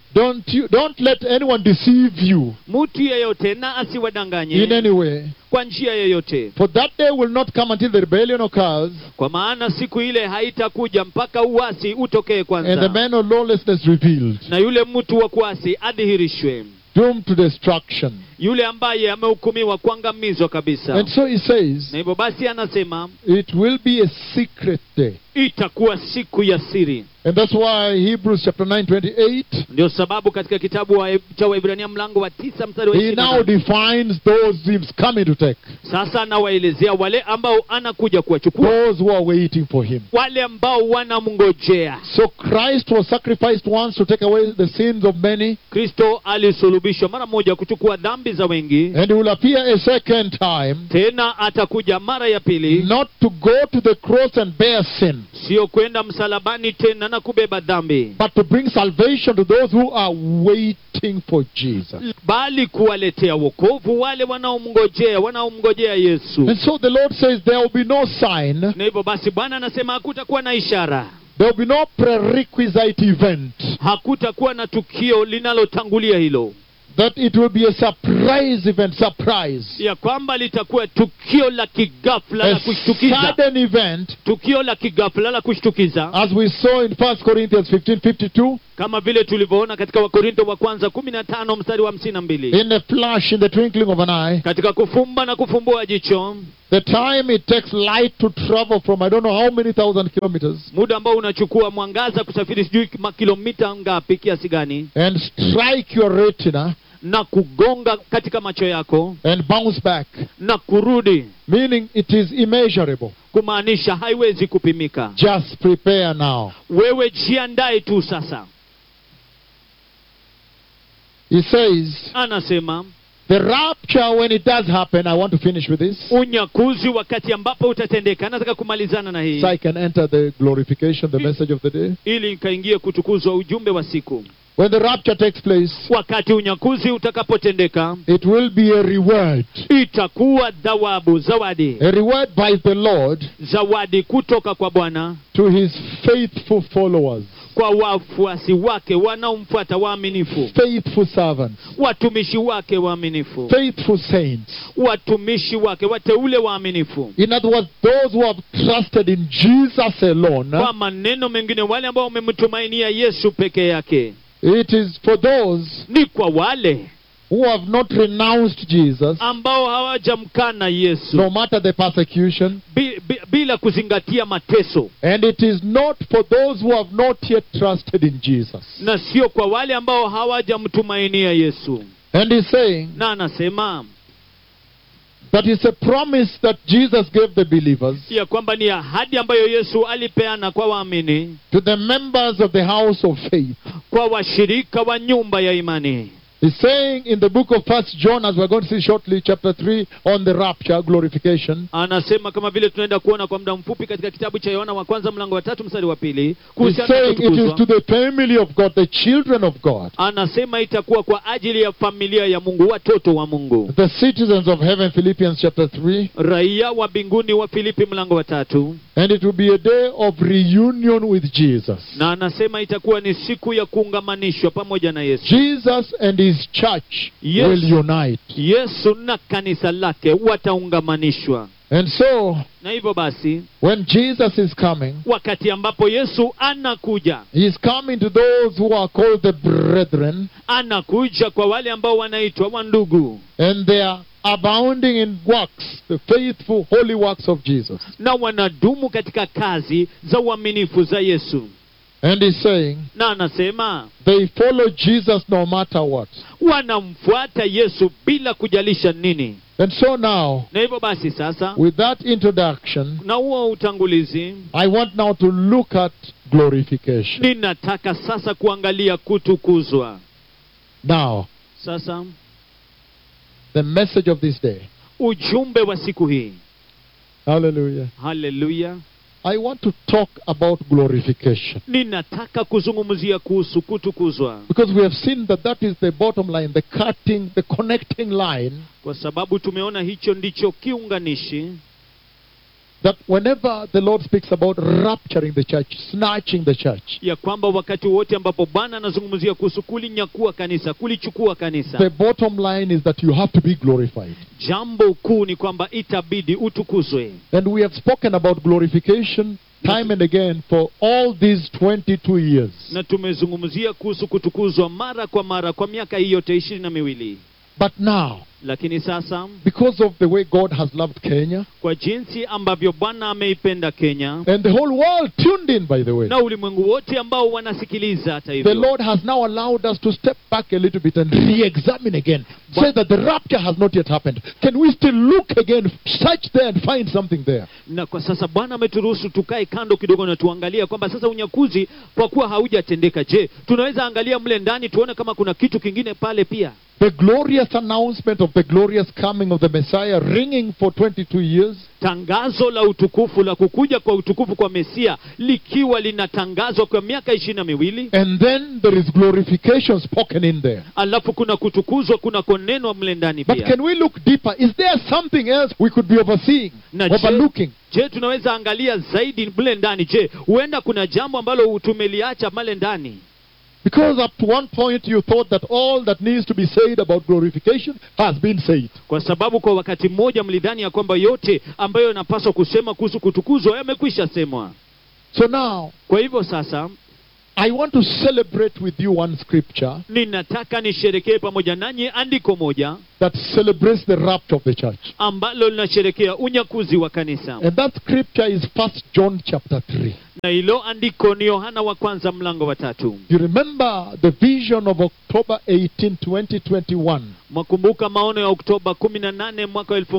Don't you don't let anyone deceive you mtu yeyote na in asiwadanganye any way. kwa njia yeyote For that day will not come until the rebellion occurs kwa maana siku ile haitakuja mpaka uasi utokee and the kwanza man of lawlessness revealed, na yule mtu wa kuasi adhihirishwe doomed to destruction. yule ambaye amehukumiwa kuangamizwa kabisa And so he says, na hivyo basi anasema it will be a secret day. itakuwa siku ya siri And that's why Hebrews chapter 9, 28, ndio sababu katika kitabu wa, cha waibrania mlango wa tisa mstari wa he ishirini na now nane, defines those he's coming to take, sasa anawaelezea wale ambao anakuja kuwachukua those who are waiting for him. wale ambao wanamngojea So Christ was sacrificed once to take away the sins of many, kristo alisulubishwa mara moja kuchukua dhambi za wengi and he will appear a second time, tena atakuja mara ya pili not to go to the cross and bear sin, sio kwenda msalabani tena na kubeba dhambi but to bring salvation to those who are waiting for Jesus. bali kuwaletea wokovu wale wanaomngojea wanaomngojea yesu And so the Lord says there will be no sign, na hivyo basi bwana anasema hakutakuwa na ishara there will be no prerequisite event, hakutakuwa na tukio linalotangulia hilo that it will be a surprise event, surprise. ya kwamba litakuwa tukio la kigafla la A kushtukiza sudden event, tukio la kigafla la kushtukiza as we saw in 1 Corinthians 15 52, kama vile tulivyoona katika wakorinto wa kwanza kumi na tano mstari wa hamsini na mbili in a flash, in the twinkling of an eye, katika kufumba na kufumbua jicho the time it takes light to travel from I don't know how many thousand kilometers muda ambao unachukua mwangaza kusafiri sijui ma- kilomita ngapi kiasi gani and strike your retina na kugonga katika macho yako and bounce back, na kurudi meaning it is immeasurable. kumaanisha haiwezi kupimika Just prepare now. wewe jiandae tu sasa He says, anasema the rapture, when it does happen, I want to finish with this, unyakuzi wakati ambapo utatendeka nataka kumalizana na hii so I can enter the glorification, the message of the day. ili nikaingie kutukuzwa ujumbe wa siku When the rapture takes place, wakati unyakuzi utakapotendeka it will be a reward. itakuwa dhawabu zawadi A reward by the Lord zawadi kutoka kwa bwana to his faithful followers, kwa wafuasi wake wanaomfuata waaminifu faithful servants, watumishi wake waaminifu faithful saints. watumishi wake wateule waaminifu In other words, those who have trusted in Jesus alone, kwa maneno mengine wale ambao wamemtumainia yesu peke yake it is for those ni kwa wale who have not renounced Jesus, ambao hawajamkana yesu no matter the persecution, bi, bi, bila kuzingatia mateso and it is not for those who have not yet trusted in Jesus. na sio kwa wale ambao hawajamtumainia yesu And he's saying na anasema that it's a promise that Jesus gave the believers ya kwamba ni ahadi ambayo yesu alipeana kwa waamini to the members of the house of faith. kwa washirika wa nyumba ya imani He's saying in the book of First John, as we're going to see shortly, chapter 3, on the rapture, glorification, anasema kama vile tunaenda kuona kwa muda mfupi katika kitabu cha yohana wa kwanza mlango wa tatu mstari wa pili he's kuhusiana na saying it is kutukuzwa to the family of God, the children of God, anasema itakuwa kwa ajili ya familia ya mungu watoto wa mungu the citizens of heaven, Philippians chapter 3, raia wa mbinguni wa filipi mlango wa tatu and it will be a day of reunion with Jesus. na anasema itakuwa ni siku ya kuungamanishwa pamoja na yesu Jesus and his church Yes. will unite. yesu na kanisa lake wataungamanishwa And so, na hivyo basi when Jesus is coming, wakati ambapo yesu anakuja he is coming to those who are called the brethren, anakuja kwa wale ambao wanaitwa wandugu and they are abounding in works, the faithful, holy works of Jesus. na wanadumu katika kazi za uaminifu za yesu And he's saying, na anasema they follow Jesus no matter what. wanamfuata yesu bila kujalisha nini And so now, na hivyo basi sasa with that introduction, na huo utangulizi I want now to look at glorification. ninataka sasa kuangalia kutukuzwa Now, sasa the message of this day. ujumbe wa siku hii Hallelujah. haleluya I want to talk about glorification ninataka kuzungumzia kuhusu kutukuzwa because we have seen that that is the bottom line, the cutting, the connecting line kwa sababu tumeona hicho ndicho kiunganishi that whenever the Lord speaks about rapturing the church, snatching the church, ya kwamba wakati wote ambapo bwana anazungumzia kuhusu kulinyakua kanisa kulichukua kanisa the bottom line is that you have to be glorified. jambo kuu ni kwamba itabidi utukuzwe And we have spoken about glorification time and again for all these 22 years. na tumezungumzia kuhusu kutukuzwa mara kwa mara kwa miaka hii yote ishirini na miwili But now, lakini sasa because of the way God has loved Kenya, kwa jinsi ambavyo bwana ameipenda kenya and the whole world tuned in, by the way, na ulimwengu wote ambao wanasikiliza hata the hivyo Lord has now allowed us to step back a little bit and re examine again. Say that the rapture has not yet happened. Can we still look again, search there, and find something there? na kwa sasa bwana ameturuhusu tukae kando kidogo na tuangalie kwamba sasa unyakuzi kwa kuwa haujatendeka je tunaweza angalia mle ndani tuone kama kuna kitu kingine pale pia The glorious announcement of the glorious coming of the Messiah ringing for 22 years. tangazo la utukufu la kukuja kwa utukufu kwa mesia likiwa linatangazwa kwa miaka ishirini na miwili And then there is glorification spoken in there. alafu kuna kutukuzwa kuna konenwa mle ndani But pia can we look deeper? Is there something else we could be overseeing, Na je- overlooking? je tunaweza angalia zaidi mle ndani je huenda kuna jambo ambalo tumeliacha male ndani Because up to one point you thought that all that needs to be said about glorification has been said. kwa sababu kwa wakati mmoja mlidhani ya kwamba yote ambayo yanapaswa kusema kuhusu kutukuzwa yamekwisha semwa So now, kwa hivyo sasa I want to celebrate with you one scripture ninataka nisherekee pamoja nanyi andiko moja that celebrates the rapture of the church. ambalo linasherekea unyakuzi wa kanisa And that scripture is First John chapter 3. na hilo andiko ni yohana wa kwanza mlango wa tatu You remember the vision of October 18, 2021. mwakumbuka maono ya oktoba 18 mwaka wa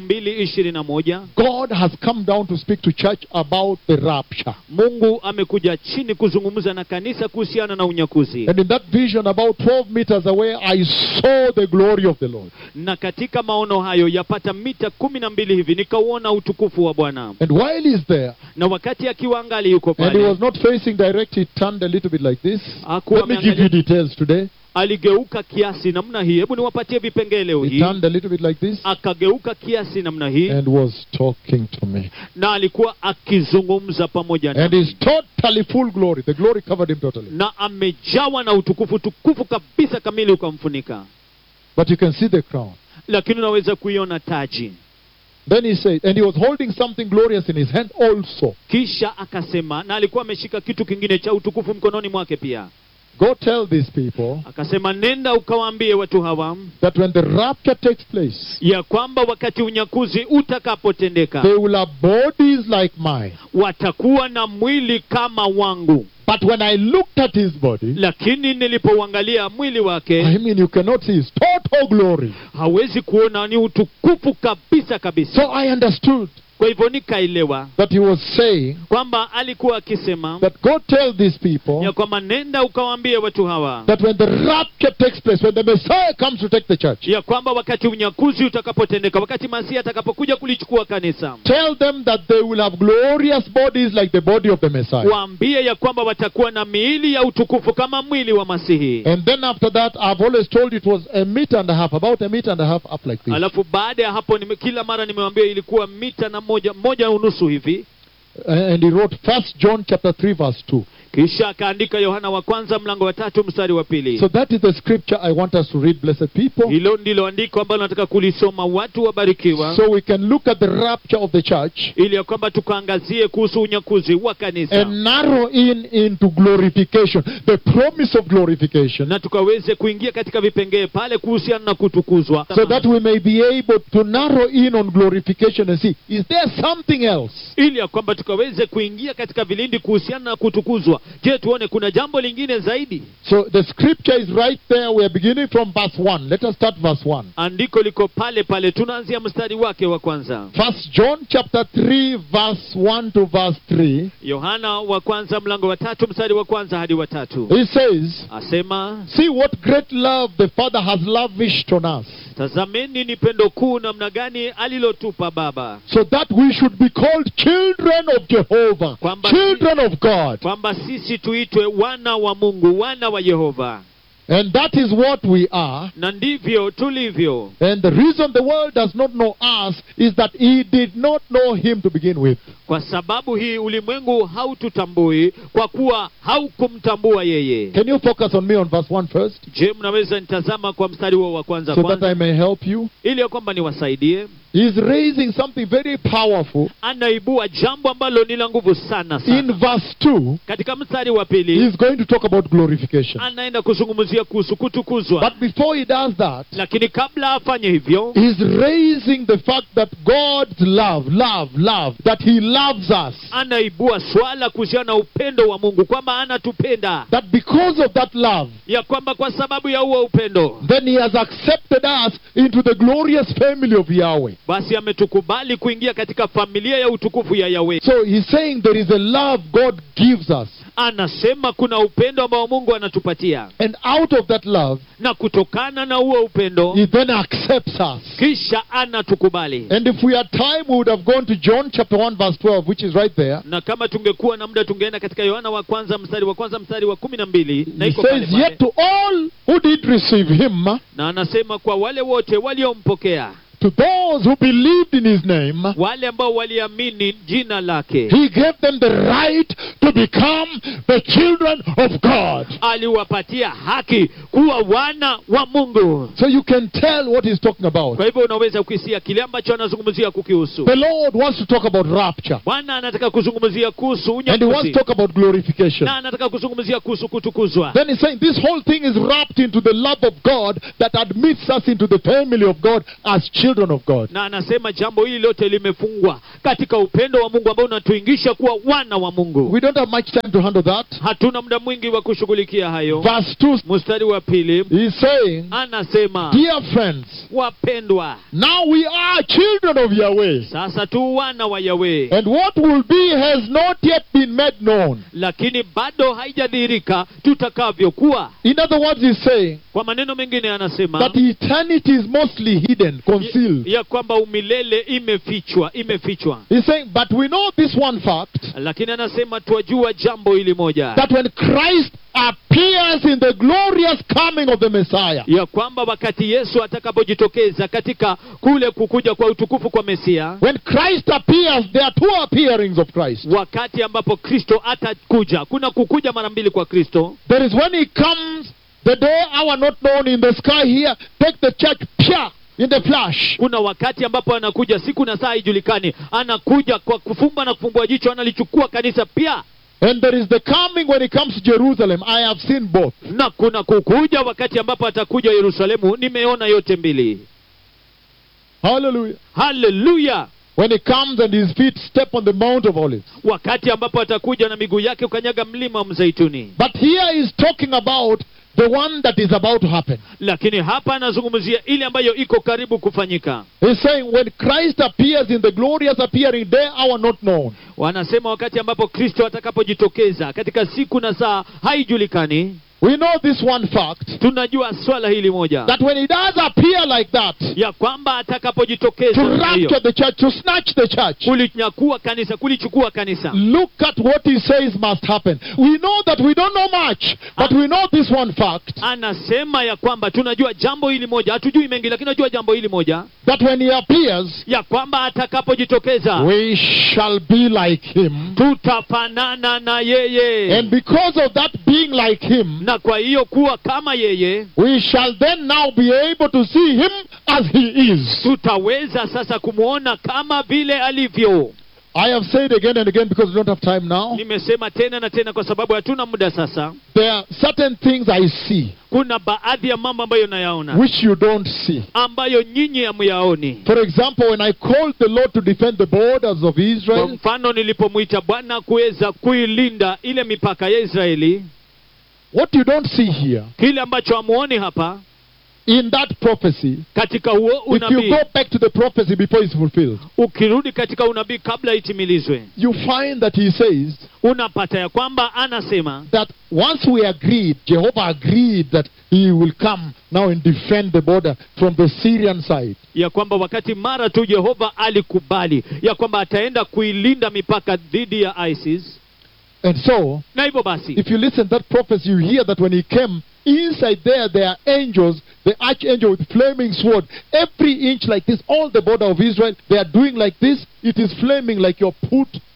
2021 God has come down to speak to church about the rapture. mungu amekuja chini kuzungumza na kanisa kuhusiana na unyakuzi And in that vision, about 12 meters away, I saw the glory of the Lord. na katika maono hayo yapata mita kumi na mbili hivi nikauona utukufu wa bwana And while he's there, na wakati akiwa angali yuko and he pale was not facing direct, he turned a little bit like this. Hakuwa Let me give you ameangalia- details today. aligeuka kiasi namna hii hebu niwapatie vipengele leo He hii turned a little bit like this akageuka kiasi namna hii and was talking to me. na alikuwa akizungumza pamoja And nami he's totally full glory. The glory covered him totally. na amejawa na utukufu tukufu kabisa kamili ukamfunika But you can see the crown. lakini unaweza kuiona taji Then he said, and he was holding something glorious in his hand also. kisha akasema na alikuwa ameshika kitu kingine cha utukufu mkononi mwake pia Go tell these people akasema nenda ukawaambie watu hawa that when the rapture takes place, ya kwamba wakati unyakuzi utakapotendeka they will have bodies like mine. watakuwa na mwili kama wangu But when I looked at his body, lakini nilipouangalia mwili wake I mean, you cannot see his total glory. hawezi kuona ni utukufu kabisa kabisa So I understood kwa hivyo nikaelewa that he was saying kwamba alikuwa akisema that go tell these people ya kwamba nenda ukawaambie watu hawa that when the rapture takes place, when the Messiah comes to take the church, ya kwamba wakati unyakuzi utakapotendeka wakati masihi atakapokuja kulichukua kanisa tell them that they will have glorious bodies like the body of the Messiah. waambie ya kwamba watakuwa na miili ya utukufu kama mwili wa masihi And then after that, I've always told you it was a meter and a half, about a meter and a half up like this. alafu baada ya hapo nime, kila mara nimewambia ilikuwa mita na moja moja unusu hivi And he wrote First John chapter 3 verse 2. kisha akaandika yohana wa kwanza mlango wa tatu mstari wa pili So that is the scripture I want us to read, blessed people. hilo ndilo andiko ambalo nataka kulisoma watu wabarikiwa So we can look at the rapture of the church ili ya kwamba tukaangazie kuhusu unyakuzi wa kanisa and narrow in into glorification, the promise of glorification, na tukaweze kuingia katika vipengee pale kuhusiana na kutukuzwa so that we may be able to narrow in on glorification and see, is there something else? ili ya kwamba tukaweze kuingia katika vilindi kuhusiana na kutukuzwa je tuone kuna jambo lingine zaidi So the scripture is right there. We are beginning from verse 1. Let us start verse 1. andiko liko pale pale tunaanzia mstari wake wa kwanza First John chapter 3 verse 1 to verse 3. yohana wa kwanza mlango wa tatu mstari wa kwanza hadi wa tatu He says, asema See what great love the Father has lavished on us, tazameni ni pendo kuu namna gani alilotupa baba so that we should be called children of Jehovah, Kwamba- children of God. kwamba sisi tuitwe wana wa mungu wana wa yehova And that is what we are. na ndivyo tulivyo And the reason the world does not know us is that he did not know him to begin with. kwa sababu hii ulimwengu haututambui kwa kuwa haukumtambua yeye Can you focus on me on verse 1 first? je mnaweza nitazama kwa mstari huo wa kwanza So that kwanza I may help you. ili ya kwamba niwasaidie He's raising something very powerful. anaibua jambo ambalo ni la nguvu sana In sana verse 2, katika mstari wa pili he's going to talk about glorification. anaenda kuzungumzia kuhusu kutukuzwa But before he does that, lakini kabla afanye hivyo he's raising the fact that God's love, love, love, that he loves us. anaibua swala kuhusiana na upendo wa mungu kwamba anatupenda That because of that love, ya kwamba kwa sababu ya huo upendo then he has accepted us into the glorious family of Yahweh. basi ametukubali kuingia katika familia ya utukufu ya yawe So he's saying there is a love God gives us. anasema kuna upendo ambao mungu anatupatia And out of that love, na kutokana na huo upendo he then accepts us. kisha anatukubali And if we had time, we would have gone to John chapter 1, verse 12, which is right there. na kama tungekuwa na muda tungeenda katika yohana wa kwanza mstari wa kwanza mstari wa kumi na mbili na He iko pale says, pale. Yet to all who did receive him, na anasema kwa wale wote waliompokea to those who believed in his name, wale ambao waliamini jina lake he gave them the right to become the children of God. aliwapatia haki kuwa wana wa mungu So you can tell what he's talking about. kwa hivyo unaweza kuhisia kile ambacho anazungumzia kukihusu The Lord wants to talk about rapture. bwana anataka kuzungumzia kuhusu And he wants unyakuzi to talk about glorification. na anataka kuzungumzia kuhusu kutukuzwa Then he's saying this whole thing is wrapped into the love of God that admits us into the family of God as children of God. na anasema jambo hili lote limefungwa katika upendo wa mungu ambao unatuingisha kuwa wana wa mungu We don't have much time to handle that. hatuna muda mwingi wa kushughulikia hayo Verse 2, mstari wa pili he's saying, anasema Dear friends, wapendwa now we are children of Yahweh. sasa tu wana wa yawe And what will be has not yet been made known. lakini bado haijadhihirika tutakavyokuwa In other words, he's saying kwa maneno mengine anasema that eternity is mostly hidden, concealed. ya kwamba umilele imefichwa imefichwa He's saying, but we know this one fact lakini anasema twajua jambo hili moja that when Christ appears in the glorious coming of the Messiah, ya kwamba wakati yesu atakapojitokeza katika kule kukuja kwa utukufu kwa mesia when Christ appears, there are two appearings of Christ. wakati ambapo kristo atakuja kuna kukuja mara mbili kwa kristo There is when he comes, the day, hour not known in the sky here, take the church, pia, in the flash. kuna wakati ambapo anakuja siku na saa haijulikani anakuja kwa kufumba na kufumbua jicho analichukua kanisa pia And there is the coming when he comes to Jerusalem. I have seen both. na kuna kukuja wakati ambapo atakuja yerusalemu nimeona yote mbili Hallelujah. haleluya When he comes and his feet step on the Mount of Olives. wakati ambapo atakuja na miguu yake ukanyaga mlima wa mzeituni But here he's talking about the one that is about to happen. lakini hapa anazungumzia ile ambayo iko karibu kufanyika He's saying when Christ appears in the glorious appearing day, hour not known. wanasema wakati ambapo kristo atakapojitokeza katika siku na saa haijulikani We know this one fact tunajua swala hili moja that when he does appear like that, ya kwamba to atakapojitokeza namna hiyo, rapture the church, to snatch the church, kulinyakua kanisa kulichukua kanisa look at what he says must happen. We know that we don't know much, but we know this one fact anasema ya kwamba tunajua jambo hili moja hatujui mengi lakini tunajua jambo hili moja that when he appears, ya kwamba atakapojitokeza we shall be like him. tutafanana na yeye And because of that being like him, na kwa hiyo kuwa kama yeye we shall then now be able to see him as he is. tutaweza sasa kumwona kama vile alivyo I have said again and again because we don't have time now. nimesema tena na tena kwa sababu hatuna muda sasa There are certain things I see kuna baadhi ya mambo ambayo nayaona which you don't see. ambayo nyinyi hamuyaoni For example, when I called the Lord to defend the borders of kwa Israel, mfano nilipomwita bwana kuweza kuilinda ile mipaka ya israeli what you don't see here kile ambacho hamuoni hapa in that prophecy, katika huo if you unabii go back to the prophecy before it's fulfilled, ukirudi katika unabii kabla itimilizwe you find that he says unapata ya kwamba anasema that once we agreed, Jehovah agreed that he will come now and defend the border from the Syrian side. ya kwamba wakati mara tu yehova alikubali ya kwamba ataenda kuilinda mipaka dhidi ya isis And so, na hivyo basi if you listen to that prophecy, you hear that when he came, inside there, there are angels, the archangel with flaming sword, every inch like this, all the border of Israel, they are doing like this. It is flaming like your put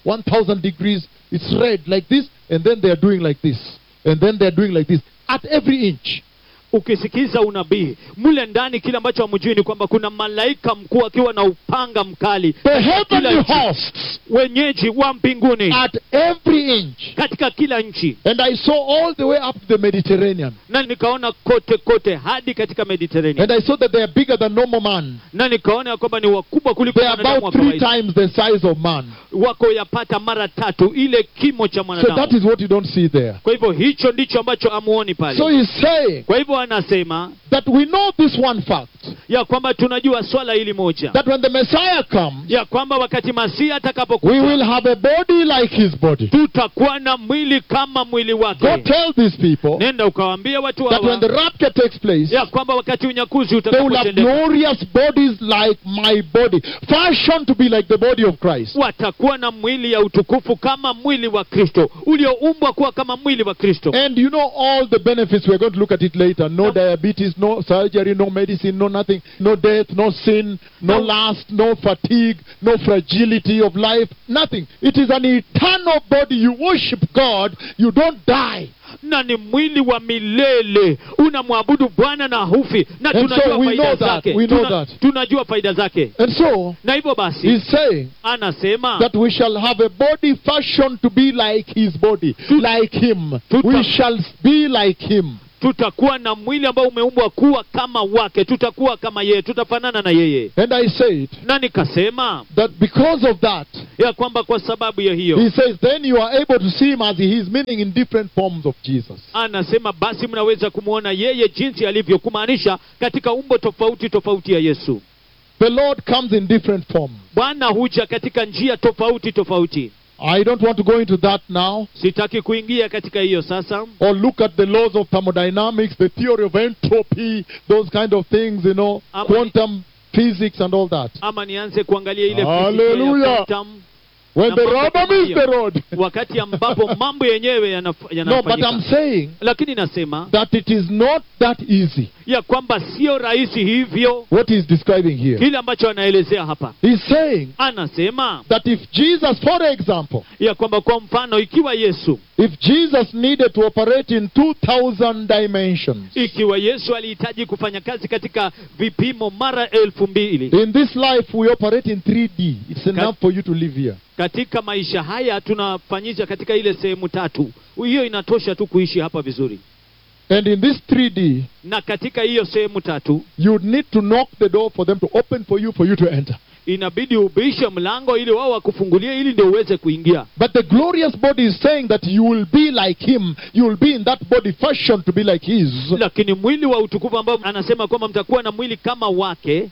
1000 degrees. It's red like this, and then they are doing like this. And then they are doing like this. At every inch. ukisikiza unabii mle ndani kile ambacho hamjui ni kwamba kuna malaika mkuu akiwa na upanga mkali The katika kila heavenly nchi. hosts wenyeji wa mbinguni at every inch. katika kila nchi And I saw all the way up to the Mediterranean. na nikaona kote kote hadi katika mediterania And I saw that they are bigger than normal man. na nikaona ya kwamba ni wakubwa kuliko They are mwanadamu wa about three kawaida times the size of man. wako yapata mara tatu ile kimo cha So that mwanadamu is what you don't see there. kwa hivyo hicho ndicho ambacho amuoni So pale he's saying kwa hivyo anasema that we know this one fact ya kwamba tunajua swala hili moja that when the Messiah comes, ya kwamba wakati masihi we atakapokuja will have a body like his body. tutakuwa na mwili kama mwili Go wake tell these people nenda ukawaambia watu that when the hawa rapture takes place, ya kwamba wakati unyakuzi they will have utakapotendeka glorious bodies like my body, fashioned to be like the body of Christ. watakuwa na mwili ya utukufu kama mwili wa kristo ulioumbwa kuwa kama mwili wa kristo And you know all the benefits. We're going to look at it later. No No. diabetes, no surgery, no medicine, no nothing, no death, no sin, no No. lust, no fatigue, no fragility of life, nothing. It is an eternal body. You worship God, you don't die. na ni mwili wa milele unamwabudu bwana na hufi na And tunajua so we faida know that, zake we know Tuna- that. tunajua faida zake And so, na hivyo basi he's saying anasema that we shall have a body fashioned to be like his body, like him. Tuta- We shall be like him. tutakuwa na mwili ambao umeumbwa kuwa kama wake tutakuwa kama yeye tutafanana na yeye And I said na nikasema that because of that, ya kwamba kwa sababu ya hiyo he says, then you are able to see him as he is, meaning in different forms of Jesus. anasema basi mnaweza kumwona yeye jinsi alivyo kumaanisha katika umbo tofauti tofauti ya yesu The Lord comes in different forms. bwana huja katika njia tofauti tofauti I don't want to go into that now sitaki kuingia katika hiyo sasa or look at the laws of thermodynamics, the theory of entropy, those kind of things, you know, Ama- quantum physics and all that. ama nianze kuangalia ile Hallelujah. fizika ya quantum, When Na the mambo rubber kama meets hiyo. the road. wakati ambapo mambo yenyewe yanaf- No, but yanafanyika I'm saying lakini nasema that it is not that easy, ya kwamba sio rahisi hivyo what he's describing here. kile ambacho anaelezea hapa He's saying anasema that if Jesus, for example, ya kwamba kwa mfano ikiwa yesu if Jesus needed to operate in 2,000 dimensions, ikiwa yesu alihitaji kufanya kazi katika vipimo mara elfu mbili in this life we operate in 3D. It's enough for you to live here. katika maisha haya tunafanyisha katika ile sehemu tatu hiyo inatosha tu kuishi hapa vizuri And in this 3D, na katika hiyo sehemu tatu you need to knock the door for them to open for you for you to enter. inabidi ubishe mlango ili wao wakufungulie ili ndio uweze kuingia But the glorious body is saying that you will be like him. You will be in that body fashioned to be like his. lakini mwili wa utukufu ambao anasema kwamba mtakuwa na mwili kama wake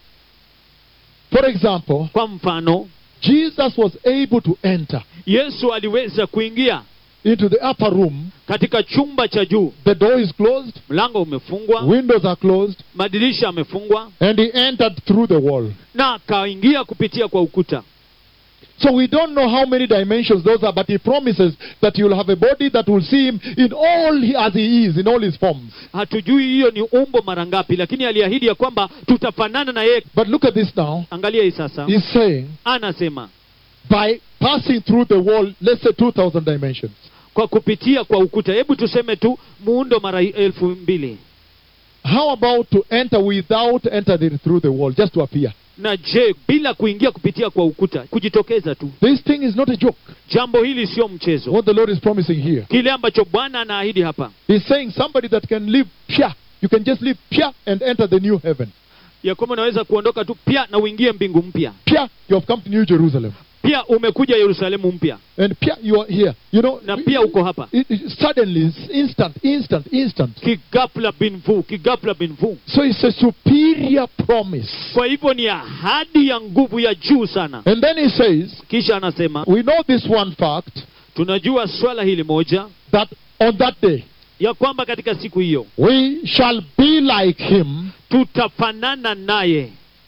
For example, kwa mfano Jesus was able to enter yesu aliweza kuingia into the upper room. katika chumba cha juu The door is closed, mlango umefungwa windows are closed, madirisha yamefungwa and he entered through the wall. na akaingia kupitia kwa ukuta So we don't know how many dimensions those are, but he promises that you'll have a body that will see him in all he, as he is, in all his forms. hatujui hiyo ni umbo mara ngapi lakini aliahidi ya kwamba tutafanana na yeye But look at this now. angalia hii sasa He's saying, anasema by passing through the wall, let's say 2,000 dimensions, kwa kupitia kwa ukuta hebu tuseme tu muundo mara elfu mbili how about to enter without entering through the wall, just to appear? na je bila kuingia kupitia kwa ukuta kujitokeza tu This thing is not a joke. jambo hili sio mchezo What the Lord is promising here. kile ambacho bwana anaahidi hapa He's saying somebody that can live pia. You can just live pia and enter the new heaven. ya kwamba unaweza kuondoka tu pia na uingie mbingu mpya Pia, you have come to New Jerusalem. pia umekuja yerusalemu mpya And pia, you are here. You know, na pia uko hapa it, it, suddenly, it's instant, instant, instant. kigafla binvu kigafla binvu So it's a superior promise. kwa hivyo ni ahadi ya nguvu ya juu sana And then he says, kisha anasema we know this one fact tunajua swala hili moja that on that day ya kwamba katika siku hiyo we shall be like him. tutafanana naye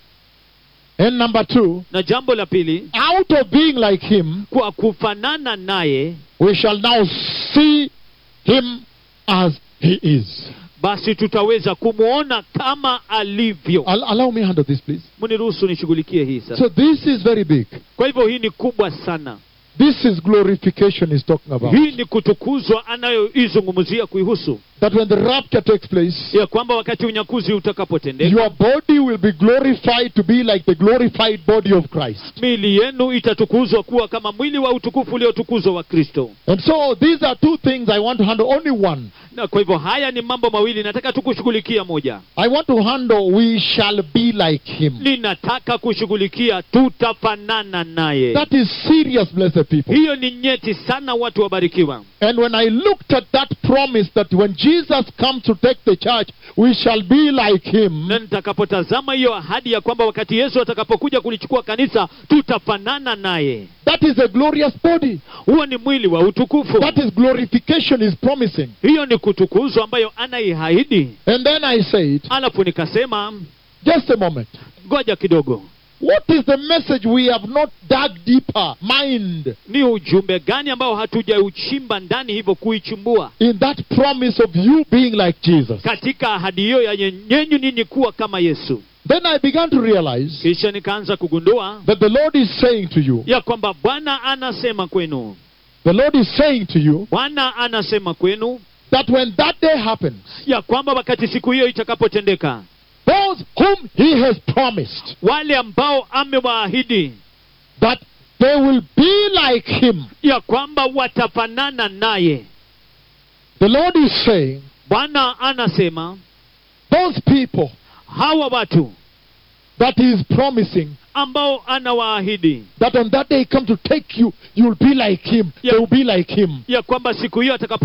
And number two, na jambo la pili out of being like him, kwa kufanana naye we shall now see him as he is. basi tutaweza kumwona kama alivyo Al- allow me handle this, please. mniruhusu nishughulikie hii sasa So this is very big. kwa hivyo hii ni kubwa sana This is glorification he's talking about. hii ni kutukuzwa anayoizungumzia kuihusu That when the rapture takes place, ya kwamba wakati unyakuzi utakapotendeka your body will be glorified to be like the glorified body of Christ. miili yenu itatukuzwa kuwa kama mwili wa utukufu uliotukuzwa wa kristo And so these are two things I want to handle. Only one. na kwa hivyo haya ni mambo mawili nataka tu kushughulikia moja I want to handle we shall be like him. ninataka kushughulikia tutafanana naye That is serious, blessed people. hiyo ni nyeti sana watu wabarikiwa And when I looked at that promise that when Jesus comes to take the church, we shall be like him, na nitakapotazama hiyo ahadi ya kwamba wakati yesu atakapokuja kulichukua kanisa tutafanana naye that is a glorious body. huo ni mwili wa utukufu That is glorification is promising. hiyo ni kutukuzwa ambayo anaihaidi And then I said, alafu nikasema just a moment. ngoja kidogo What is the message we have not dug deeper, mind, ni ujumbe gani ambao hatujauchimba ndani hivyo kuichimbua in that promise of you being like Jesus? katika ahadi hiyo ya nyenyenyu ninyi kuwa kama yesu Then I began to realize kisha nikaanza kugundua that the Lord is saying to you, ya kwamba bwana anasema kwenu the Lord is saying to you bwana anasema kwenu that when that day happens, ya kwamba wakati siku hiyo itakapotendeka those whom He has promised, wale ambao amewaahidi that they will be like Him. ya kwamba watafanana naye The Lord is saying, bwana anasema those people hawa watu that He is promising, ambao anawaahidi that on that day He come to take you, you will be like Him. Yeah. They will be like Him. ya kwamba siku hiyo atakapo